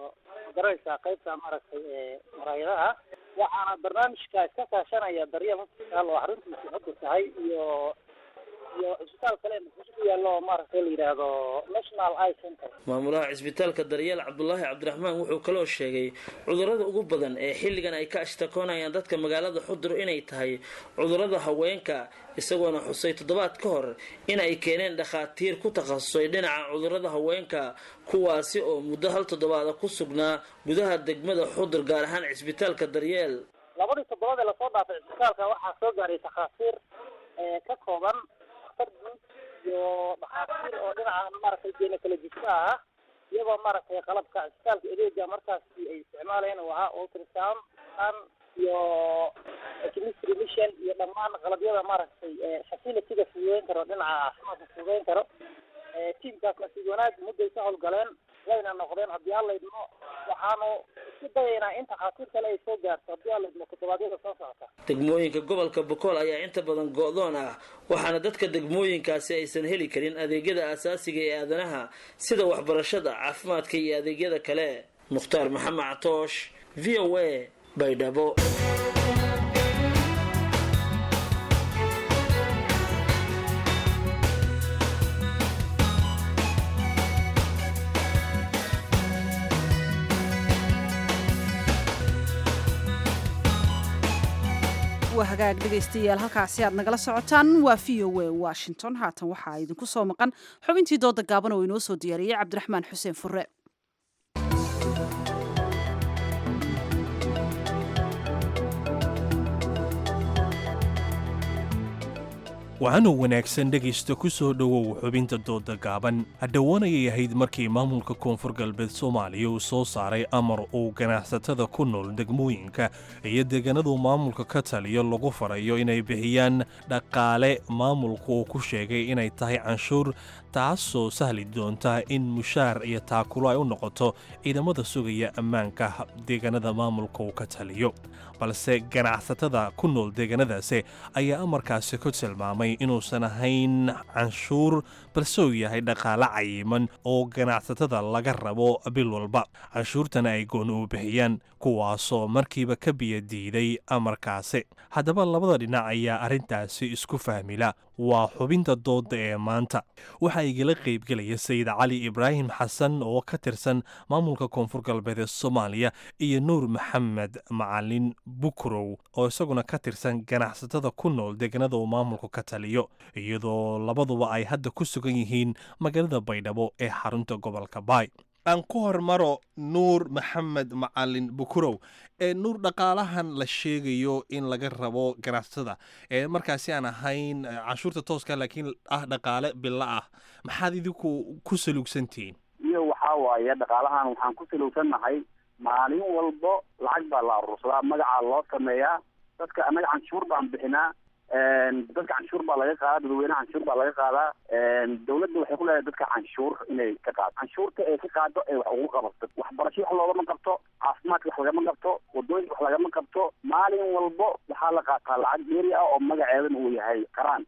magaraysaa qaybta maaragtay ee maraayadaha waxaana barnaamijka iska kaashanaya daryeel hospital oo xaruntiisa xudur tahay iyo iyo cisbitaal kale muqdisho ku yaallo oo maaragtay la yidhaahdo national eye center maamulaha cisbitaalka daryeel cabdulaahi cabdiraxmaan wuxuu kaloo sheegay cudurrada ugu badan ee xilligan ay ka ashtakoonayaan dadka magaalada xudur inay tahay cudurrada haweenka isagoona xusay toddobaad ka hor in ay keeneen dhakhaatiir ku takhasusay dhinaca cudurrada haweenka kuwaasi oo muddo hal toddobaada ku sugnaa gudaha degmada xudur gaar ahaan cisbitaalka daryeel labadii toddobaad ee lasoo dhaafay cisbitaalka waxaa soo gaaray takhaatiir ee ka kooban dhakhtar guud iyo dhakhaatiir oo dhinaca maaragtay gynecologista ah iyagoo maaragtay qalabka cisbitaalka adeega markaasi ay isticmaalayeen oo ahaa ultrasound an iyo chemistry mission iyo dhammaan qalabyada maaragtay facilityga fududeyn karo dhinaca caafimaadka fududeyn karo tiimkaas nasiib wanaag mudday ka howlgaleen wayna noqdeen haddii alla idmo waxaanu isku dayaynaa in takhaatiir kale ay soo gaarto haddii alla idmo toddobaadyada soo socota degmooyinka gobolka bokool ayaa inta badan go-doon ah waxaana dadka degmooyinkaasi aysan heli karin adeegyada aasaasiga ee aadanaha sida waxbarashada caafimaadka iyo adeegyada kale mukhtaar maxamed catoosh v o a baydhabo waa hagaag dhegaystayaal halkaasi aad nagala socotaan waa v o a washington haatan waxaa idinku soo maqan xubintii dooda gaaban oo inoo soo diyaariyey cabdiraxmaan xuseen fure waxaanuu wanaagsan dhegaysta ku soo dhowow xubinta dooda gaaban hadhowaanayay ahayd markii maamulka koonfur galbeed soomaaliya uu soo saaray amar uu ganacsatada ku nool degmooyinka iyo deegaanadu maamulka ka taliyo lagu farayo inay bixiyaan dhaqaale maamulku uu ku sheegay inay tahay canshuur taasoo sahli doonta in mushaar iyo taakulo ay u noqoto ciidamada sugaya ammaanka deegaanada maamulka uu ka taliyo balse ganacsatada ku nool deegaanadaasi ayaa amarkaasi ku tilmaamay inuusan ahayn canshuur balse uu yahay dhaqaale cayiman oo ganacsatada laga rabo bil walba canshuurtana ay gooni u bixiyaan kuwaasoo markiiba ka biyo diiday amarkaasi haddaba labada dhinac ayaa arrintaasi isku fahmila waa xubinta dooda ee maanta waxaa igala qaybgelaya sayid cali ibraahim xasan oo ka tirsan maamulka koonfur galbeed ee soomaaliya iyo nuur maxamed macalin bukrow oo isaguna ka tirsan ganacsatada ku nool deegaanada uu maamulku ka taliyo iyadoo labaduba ay hadda ku sugan yihiin magaalada baydhabo ee xarunta gobolka baay aan ku hormaro nuur maxamed macalin bukurow ee nuur dhaqaalahan la sheegayo in laga rabo ganacsatada ee markaasi aan ahayn canshuurta tooska laakiin ah dhaqaale bilo ah maxaad idinku ku saluugsantihiin iyo waxaa waaye dhaqaalahan waxaan ku salowsannahay maalin walbo lacag baa la aruursadaa magacaa loo sameeyaa dadka annaga canshuur baan bixinaa dadka canshuur baa laga qaadaa dadweynaha canshuur baa laga qaadaa dawladda waxay ku leedahay dadka canshuur inay ka qaado canshuurta ay ka qaado ee wax ugu qabato waxbarasho wax loogama qabto caafimaadka wax lagama qabto wadooyinka wax lagama qabto maalin walbo waxaa la qaataa lacag dheeri ah oo magaceedana uu yahay qaraan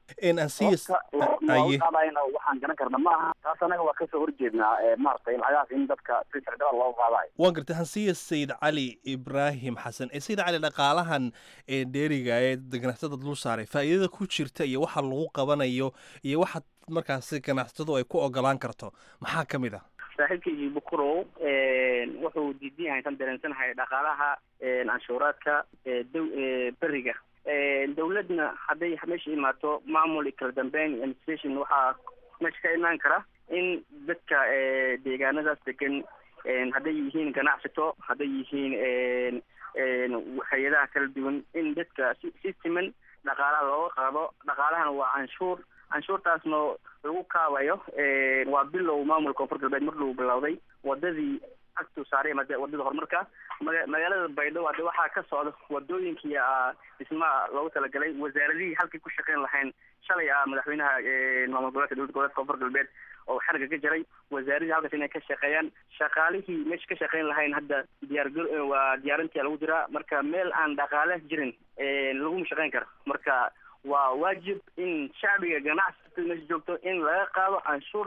looga qaadayna waxaan garan karna ma aha taas anaga waa kasoo horjeednaa maaragtay lacagahaas in dadka si sharciyada looga qaadayo waan gartay hansiya sayid cali ibraahim xasan ee sayid cali dhaqaalahan ee dheeriga ee ganacsatada dul saaray faa'iidada ku jirta iyo waxa lagu qabanayo iyo waxa markaasi ganacsatadu ay ku ogolaan karto maxaa ka mid ah saaxiibkaygii bukurow wuxuu diidan yahay tan dareensanahay dhaqaalaha canshuuraadka beriga dawladna hadday meesha imaato maamul iyo kala dambeyn administration waxaa meesha ka imaan kara in dadka deegaanadaas degan hadday yihiin ganacsato hadday yihiin hay-adaha kala duwan in dadka si si siman dhaqaalaha looga qaado dhaqaalahana waa canshuur canshuurtaasna lagu kaabayo waa bilow maamulka koonfur galbeed markuu bilowday wadadii agtuu saaray wadada horumarka maga magaalada baydhabo hadde waxaa ka socda wadooyinkii dhismaha loogu talagalay wasaaradihii halkay ku shaqeyn lahayn shalay ah madaxweynaha maamul goboleedka dowlad goboleedka koonfur galbeed oo xarga ka jaray wasaaradii halkaas inay ka shaqeeyaan shaqaalihii meesha ka shaqeyn lahayn hadda diyaargar waa diyaarintia lagu jiraa marka meel aan dhaqaale jirin laguma shaqeyn karo marka waa waajib in shacbiga ganacsatada meesha joogto in laga qaado canshuurta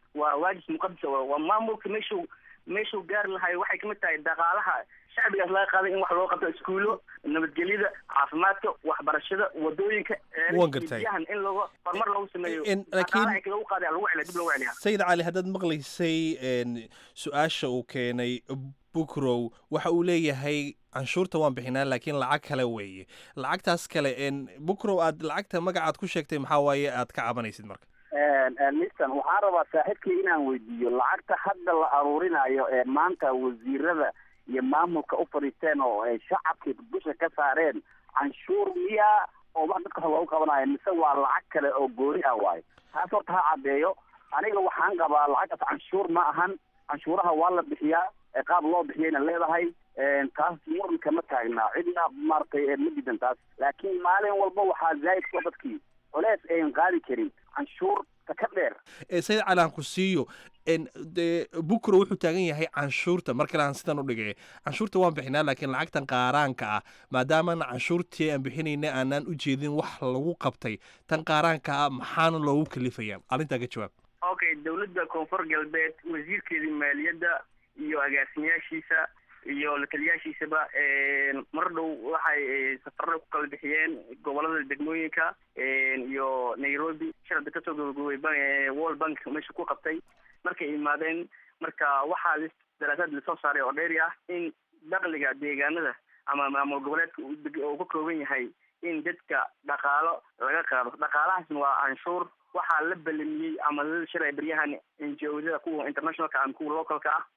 waa waajis muqadasa waa waa maamulka meeshuu meeshuu gaari lahay waxay kamid tahay dhaqaalaha shacbigaas laga qaaday in wax loo qabto iskuulo nabadgelyada caafimaadka waxbarashada wadooyinka Waan gartay. biyahan in lagu horumar lagu sameeyo In- laakiin- dhaqaalaha lagu qaaday lagu celiya dib lagu celiya sayid cali haddaad maqlaysay een, su-aasha uu keenay bukrow waxa uu leeyahay canshuurta waan bixinaa laakiin lacag kale weeye lacagtaas kale een, bukrow aad lacagta magacaad ku sheegtay maxaa waaye aad ka cabanaysid marka mistan waxaan rabaa saaxiibkii inaan weydiiyo lacagta hadda la aruurinayo ee maanta wasiirada iyo maamulka u fadhiisteen oo ay shacabkii dusha ka saareen canshuur miyaa oo wax dadka loogu qabanayo mise waa lacag kale oo gooni ah waayo taas horta ha caddeeyo aniga waxaan qabaa lacagtaas canshuur ma ahan canshuuraha waa la bixiyaa ee qaab loo bixiyayna leedahay taas muranka ma taagnaa cidna maaragtay ee ma diidan taas laakiin maalin walba waxaa zaa'id ku dadkii culeys ayn qaadi karin canshuur ta ka dheer ee sayid cali aan ku siiyo een, dee bukro wuxuu taagan yahay canshuurta mar kale aan sidan u dhigay canshuurta waan bixinaa laakiin lacagtan qaaraanka ah maadaamana canshuurtii aan bixinayna aanaan u jeedin wax lagu qabtay tan qaaraanka ah maxaana loogu kalifayaa arrintaa ka jawaab okay dowladda koonfur galbeed wasiirkeedii maaliyadda iyo agaasimayaashiisa iyo lataliyaashiisaba mar dhow waxay eh, safarro ku kala bixiyeen gobolada degmooyinka iyo nairobi sharada kasoo gabagabay ban- eh, world bank meesha ku qabtay markay imaadeen marka waxaa lis- daraasaad lasoo saaray oo dheeri ah in dakhliga deegaanada ama maamul goboleedka uu deg- uu ka kooban yahay in dadka dhaqaalo laga qaado dhaqaalahaasna waa canshuur waxaa la belamiyey ama la shiray baryahan NGO-yada kuwa internationalka ama kuwa localka ah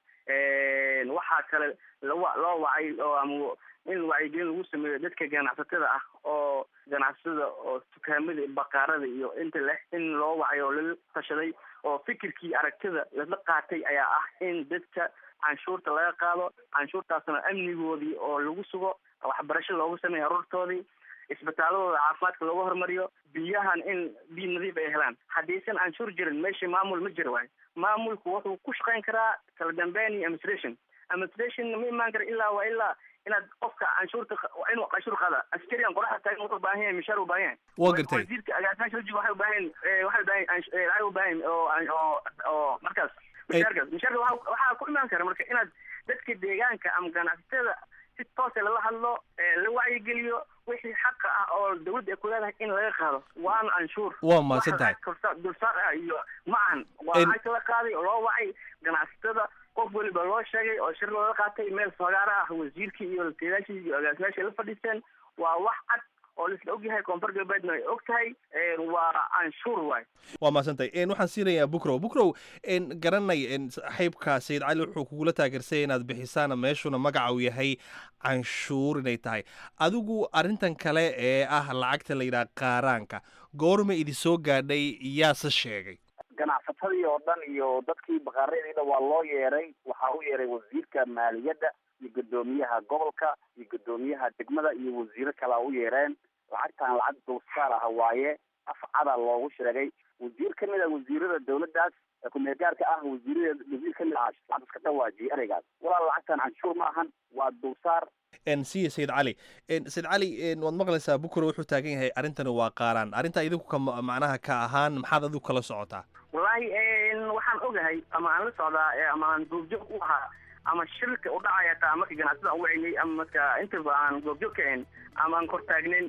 waxaa kale lawa- loo wacay oo ama in wacyigelin lagu sameeyo dadka ganacsatada ah oo ganacsatada oo dukaamada baqaarada iyo inta leh in loo wacay oo lala tashaday oo fikirkii aragtida lala qaatay ayaa ah in dadka canshuurta laga qaado canshuurtaasna amnigoodii oo lagu sugo waxbarasho loogu sameeyo aruurtoodii isbitaaladooda caafimaadka loogu horumariyo biyahan in biyo nadiif ay helaan haddaysan canshuur jirin meesha maamul ma jiro waayo maamulku wuxuu ku shaqayn karaa kala dambeyn iyo administration administration ma imaan kara ilaa waa ilaa inaad qofka canshuurta qa- waa inuu canshuur qaada askarigan qoraxda taagan wuxuu u baahan yahay mishaar u baahan yahay Waa gartay. wasiirka agaasimaasha wajiga waxay u baahan yihiin, eh, waxay u baahan yihiin cansh- eh, lacag u baahan yihiin oo oo oo markaas mishaarkaas mishaarka waxaa waxaa ku imaan kara marka inaad dadka deegaanka ama ganacsatada si toose lala hadlo ee la wacyigeliyo wixii xaqa ah oo dawladda ay ku leedahay in laga qaado waana canshuur Waa mahadsan Wax tahay. lacag dulsaar- dulsaar ah iyo ma ahan waa En- lacagta la qaaday oo loo wacay ganacsatada qof weliba loo sheegay oo shir looga qaatay meel fagaara ah wasiirkii iyo lataliyaashii iyo agaasimayaashii la fadhiisteen waa wax cad oo laisla ogyahay koonfur galbeedna ay og tahay ee, waa canshuur waay waa mahadsantahay een, waxaan siinayaa bukrow bukrow een, garanay een, saaxiibka sayid cali wuxuu kugula taageersay inaad bixisaan meeshuna magaca uu yahay canshuur inay tahay adigu arrintan kale ee ah lacagta la yidhaha qaaraanka goorma idi soo gaadhay yaase sheegay ganacsatadii oo dhan iyo dadkii baqaaradiina waa loo yeeray waxaa u yeeray wasiirka maaliyadda iyo guddoomiyaha gobolka iyo guddoomiyaha degmada iyo wasiiro kalea u yeereen lacagtan lacag dulsaar ah waaye afcada loogu sheegay wasiir ka mid a wasiirada dawladdaas ee ku-meelgaarka ah wasiirada wasiir ka mid ah lacag iska dhawaajiyay ereygaas walaal lacagtan canshuur ma ahan waa dulsaar een, siya sayid cali een, sayid cali een, waad maqlaysaa bukrow wuxuu taagan yahay arrintani waa qaaraan arrintaa idinku ka ma- macnaha ka ahaan maxaad adigu kala socotaa wallaahi een, waxaan ogahay ama aan la socdaa ee, ama aan goobjoog u ahaa ama shirka u dhacaya taa marka ganacsada aan wacinay ama marka intaba aan goobjoog ka ahayn ama aan kor taagnayn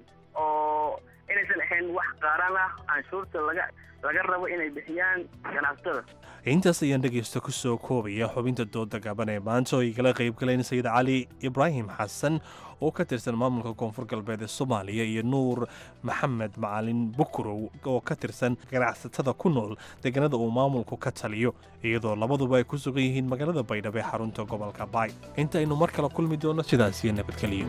oo inaysan ahayn wax qaaraan ah canshuurta laga laga rabo inay bixiyaan ganacsatada intaas ayaan dhegaysta ku soo koobaya xubinta dooda gaban ee maanta oo ay kala qayb galeen sayid cali ibraahim xasan oo ka tirsan maamulka koonfur galbeed ee soomaaliya iyo nuur maxamed macalin bukrow oo ka tirsan ganacsatada ku nool deegaanada uu maamulku ka taliyo iyadoo labaduba ay ku sugan yihiin magaalada baydhabo ee xarunta gobolka baay intaynu mar kale kulmi doonno sidaas iyo nabadgeliyo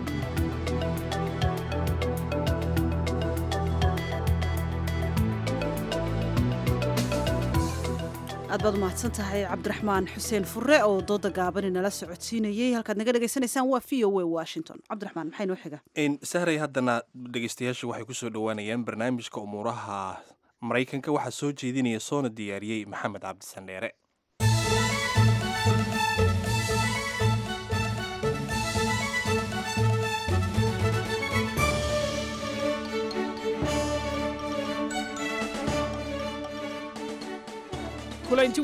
aad baad umahadsan tahay cabdiraxmaan xuseen fure oo dooda gaabani nala socodsiinayey halkaad naga dhagaysanaysaan waa v o a washington cabdiraxmaan maxay noo xiga Een, sahray haddana dhegaystayaashu waxay ku soo dhowaanayaan barnaamijka umuuraha maraykanka waxaa soo jeedinaya soona diyaariyey maxamed cabdisandheere kulanti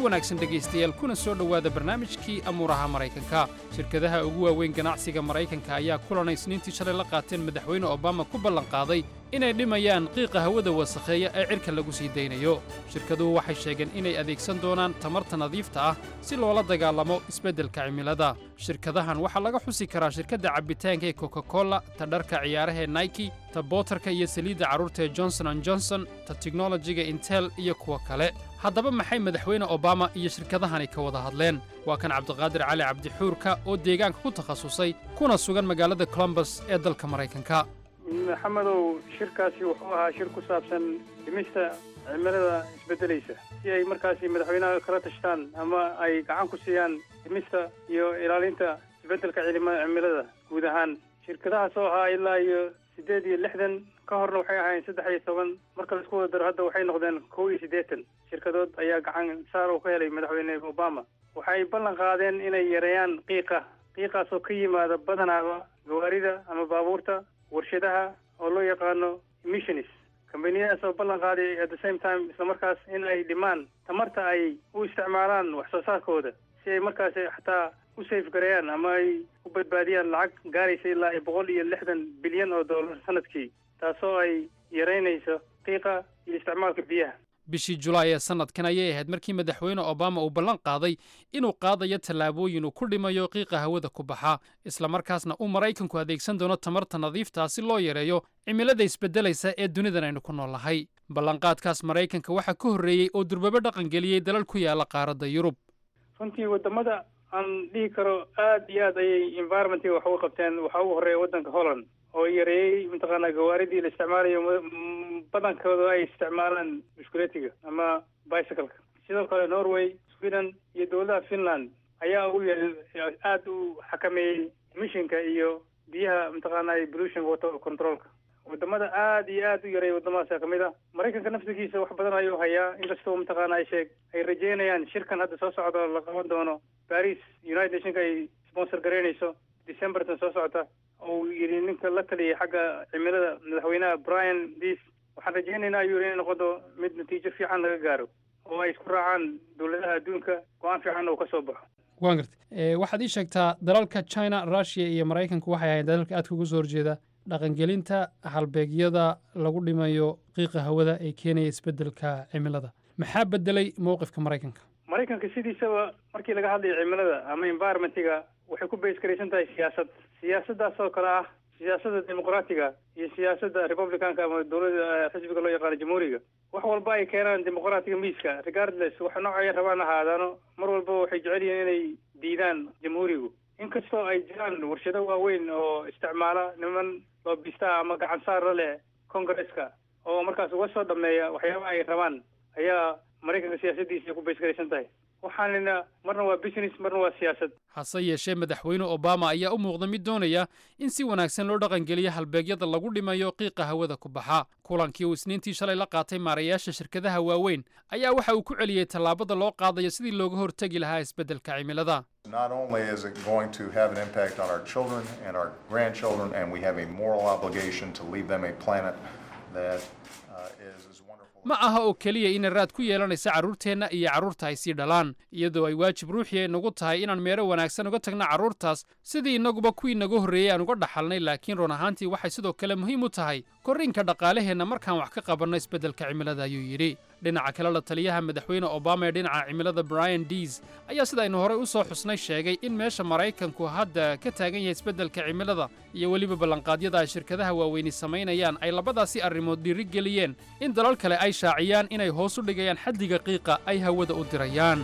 wanaagsan dhegaystayaal kuna soo dhowaada barnaamijkii amuuraha maraykanka shirkadaha ugu waaweyn ganacsiga maraykanka ayaa kulanay isniintii shalay la qaateen madaxweyne obama ku ballanqaaday inay dhimayaan qiiqa hawada wasakheeya ee cirka lagu sii daynayo shirkaduhu waxay sheegeen inay adeegsan doonaan tamarta nadiifta ah si loola dagaalamo isbeddelka cimilada shirkadahan waxaa laga xusi karaa shirkadda cabbitaanka ee coca-cola ta dharka ciyaaraha ee nike ta bootarka iyo saliidda carruurta ee johnson an johnson ta tiknolojiga intel iyo kuwa kale haddaba maxay madaxweyne obama iyo shirkadahani ka wada hadleen waa kan cabdiqaadir cali cabdixuurka oo deegaanka ku takhasusay kuna sugan magaalada colombus ee dalka maraykanka maxamedow shirkaasi wuxuu ahaa shir ku saabsan dhimista cimilada isbeddelaysa si ay markaasi madaxweynaha kala tashtaan ama ay gacan ku siiyaan dhimista iyo ilaalinta isbeddelka cimilada guud ahaan shirkadahaas oo ahaa ilaa iyo siddeed iyo lixdan ka horna waxay ahaayeen saddex iyo toban marka laisku wada daro hadda waxay noqdeen kow iyo siddeetan shirkadood ayaa gacan saar oo ka helay madaxweyne obama waxay ballan qaadeen inay yareeyaan qiiqa qiiqaas oo ka yimaada badanaaba gawaarida ama baabuurta warshadaha oo loo yaqaano emissionis kambaniyadaas oo ballan qaaday at the same time islamarkaas in ay dhimaan tamarta ay u isticmaalaan wax soo saarkooda si ay markaas xataa u safegareeyaan ama ay u badbaadiyaan lacag gaaraysa ilaa boqol iyo lixdan bilyan oo dollar sanadkii taasoo ay yaraynayso qiiqa iyo isticmaalka biyaha bishii julaay ee sannadkan ayay ahayd markii madaxweyne obama uu ballan qaaday inuu qaadayo tallaabooyin uu ku dhimayo qiiqa hawada ku baxa islamarkaasna uu maraykanku adeegsan doono tamarta nadiiftaa si loo yareeyo cimilada isbeddelaysa ee dunidan aynu ku noolnahay ballanqaadkaas maraykanka waxaa ka horreeyey oo durbabo dhaqangeliyey dalal ku yaala qaaradda yurub runtii wadamada aan dhihi karo aad iyo aad ayay environmentiga wax uga qabteen waxaa ugu horreeya waddanka holland oo yareeyey mataqaanaa gawaaridii la isticmaalayo badankooda ay isticmaalaan biskuletiga ama bicycleka sidoo kale norway sweden iyo dowladaha finland ayaa ugu aada u xakameeyey emissionka iyo biyaha mataqaanaa pollution water controlka wadamada aad iyo aad u yareeya wadamadaasa kamid a maraykanka naftigiisa wax badan ayuu hayaa inkastoo mataqaanaa sheeg ay rajeynayaan shirkan hadda soo socda la qaban doono paris united nationka ay sponsor garaynayso decembertan soo socota oo yidhi ninka la taliyay xagga cimilada madaxweynaha brian dis waxaan rajaynaynaa ayuu yidhi inay noqodo mid natiijo fiican laga gaaro oo ay isku raacaan dowladaha adduunka go-aan fiican uu ka soo baxo waan gartay waxaad ii sheegtaa dalalka china russia iyo maraykanku waxay ahayn dalalka aadka uga soo horjeeda dhaqangelinta halbeegyada lagu dhimayo qiiqa hawada ee keenaya isbeddelka cimilada maxaa beddelay mowqifka maraykanka maraykanka sidiisaba markii laga hadlayo cimilada ama environmentiga waxay ku base garaysan tahay siyaasad siyaasaddaas oo kale ah siyaasadda dimuqraatiga iyo siyaasadda republicanka ama dowladda xisbiga loo yaqaano jamhuuriga wax walba ay keenaan dimuqraatiga miiska regardless wax noocay rabaan ahaadaano mar walba waxay jecel yihiin inay diidaan jamhuurigu inkastoo ay jiraan warshado waaweyn oo isticmaala niman loobista ama gacan saar la leh congresska oo markaas uga soo dhameeya waxyaabaha ay rabaan ayaa maraykanka siyaasaddiisa ku baysgaraysan tahay waxaanina marna waa business marna waa siyaasad hase yeeshee madaxweyne obama ayaa u muuqda mid doonaya in si wanaagsan loo dhaqangeliyo halbeegyada lagu dhimayo qiiqa hawada ku baxa kulankii uu isniintii shalay la qaatay maarayaasha shirkadaha waaweyn ayaa waxa uu ku celiyey tallaabada loo qaadayo sidii looga hortegi lahaa isbeddelka cimilada Not only is it going to have an impact on our children and our grandchildren, and we have a moral obligation to leave them a planet that uh, is as wonderful. ma aha oo keliya inay raad ku yeelanaysa carruurteenna iyo carruurta ay sii dhalaan iyadoo ay waajib ruuxii nagu tahay inaan meero wanaagsan uga tagna carruurtaas sidii innaguba kuwii naga horreeyey aan uga dhaxalnay laakiin run ahaantii waxay sidoo kale muhiim u tahay korriinka dhaqaalaheenna markaan wax ka qabanno isbeddelka cimilada ayuu yidhi dhinaca kale la taliyaha madaxweyne obama ee dhinaca cimilada brian dees ayaa sida aynu horey u soo xusnay sheegay in meesha maraykanku hadda ka taagan yahay isbeddelka cimilada iyo weliba ballanqaadyada ay shirkadaha waaweyni samaynayaan ay labadaasi arrimood dhiirigeliyeen in dalal kale ay shaaciyaan inay hoos u dhigayaan xaddiga qiiqa ay hawada u dirayaan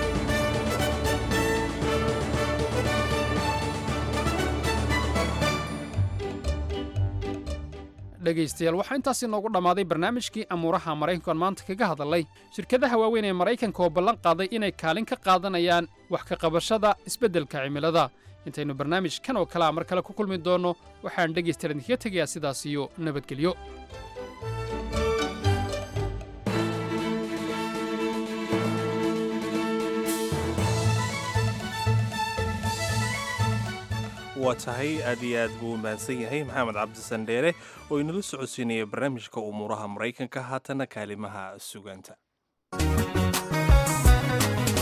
dhegaystayaal waxaa intaasi noogu dhammaaday barnaamijkii amuuraha maraykanku aan maanta kaga hadalnay shirkadaha waaweyn ee maraykanka oo ballan qaaday inay kaalin ka qaadanayaan wax ka qabashada isbeddelka cimilada intaynu barnaamij kan oo kalea mar kale ku kulmi doonno waxaan dhegaystayaal idinkaga tegayaa sidaas iyo nabadgelyo waa tahay aad iyo aad buu u mahadsan yahay maxamed cabdisandheere oo inala socodsiinaya barnaamijka umuuraha maraykanka haatana kaalimaha sugaanta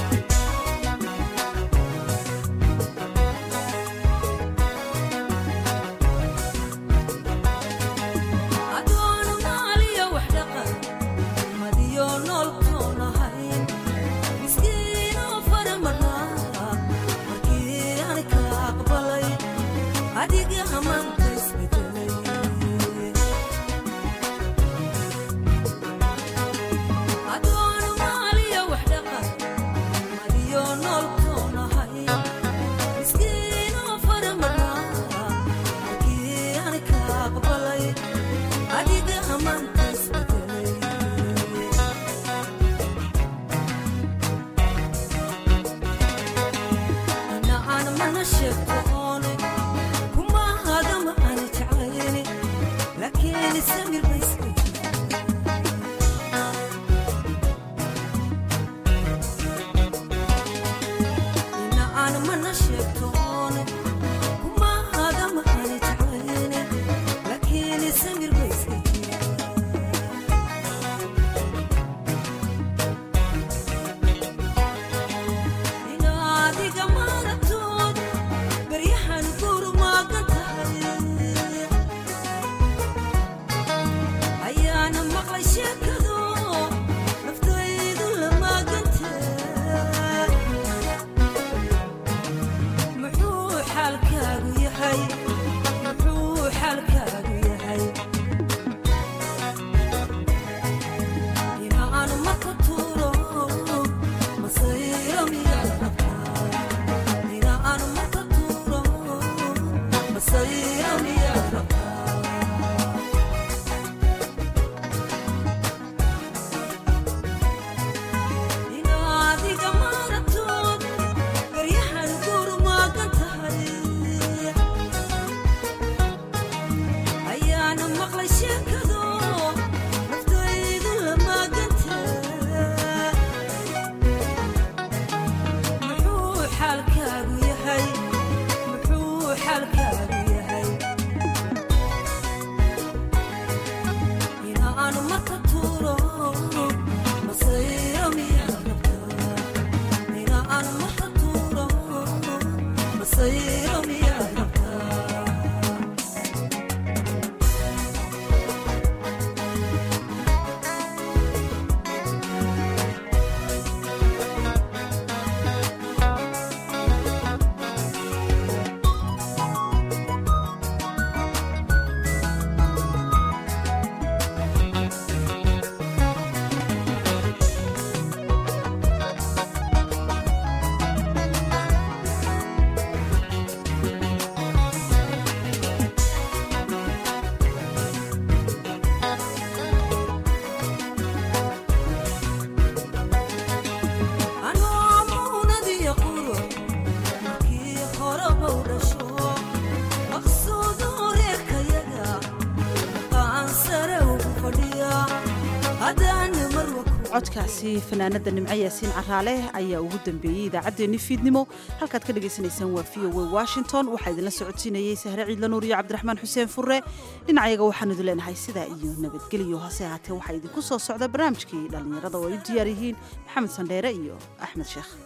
codkaasi fanaanada nimco yaasiin caraale ayaa ugu dambeeyey idaacaddeenni fiidnimo halkaad ka dhagaysanaysaan waa v o w washington waxaa idinla socodsiinayey sahre ciidla nuur iyo cabdiraxmaan xuseen furre dhinacayaga waxaan idin leenahay sidaa iyo nabadgelyo hase ahaatee waxaa idinku soo socda barnaamijkii dhallinyarada oo ay u diyaar yihiin maxamed sandheere iyo axmed sheekh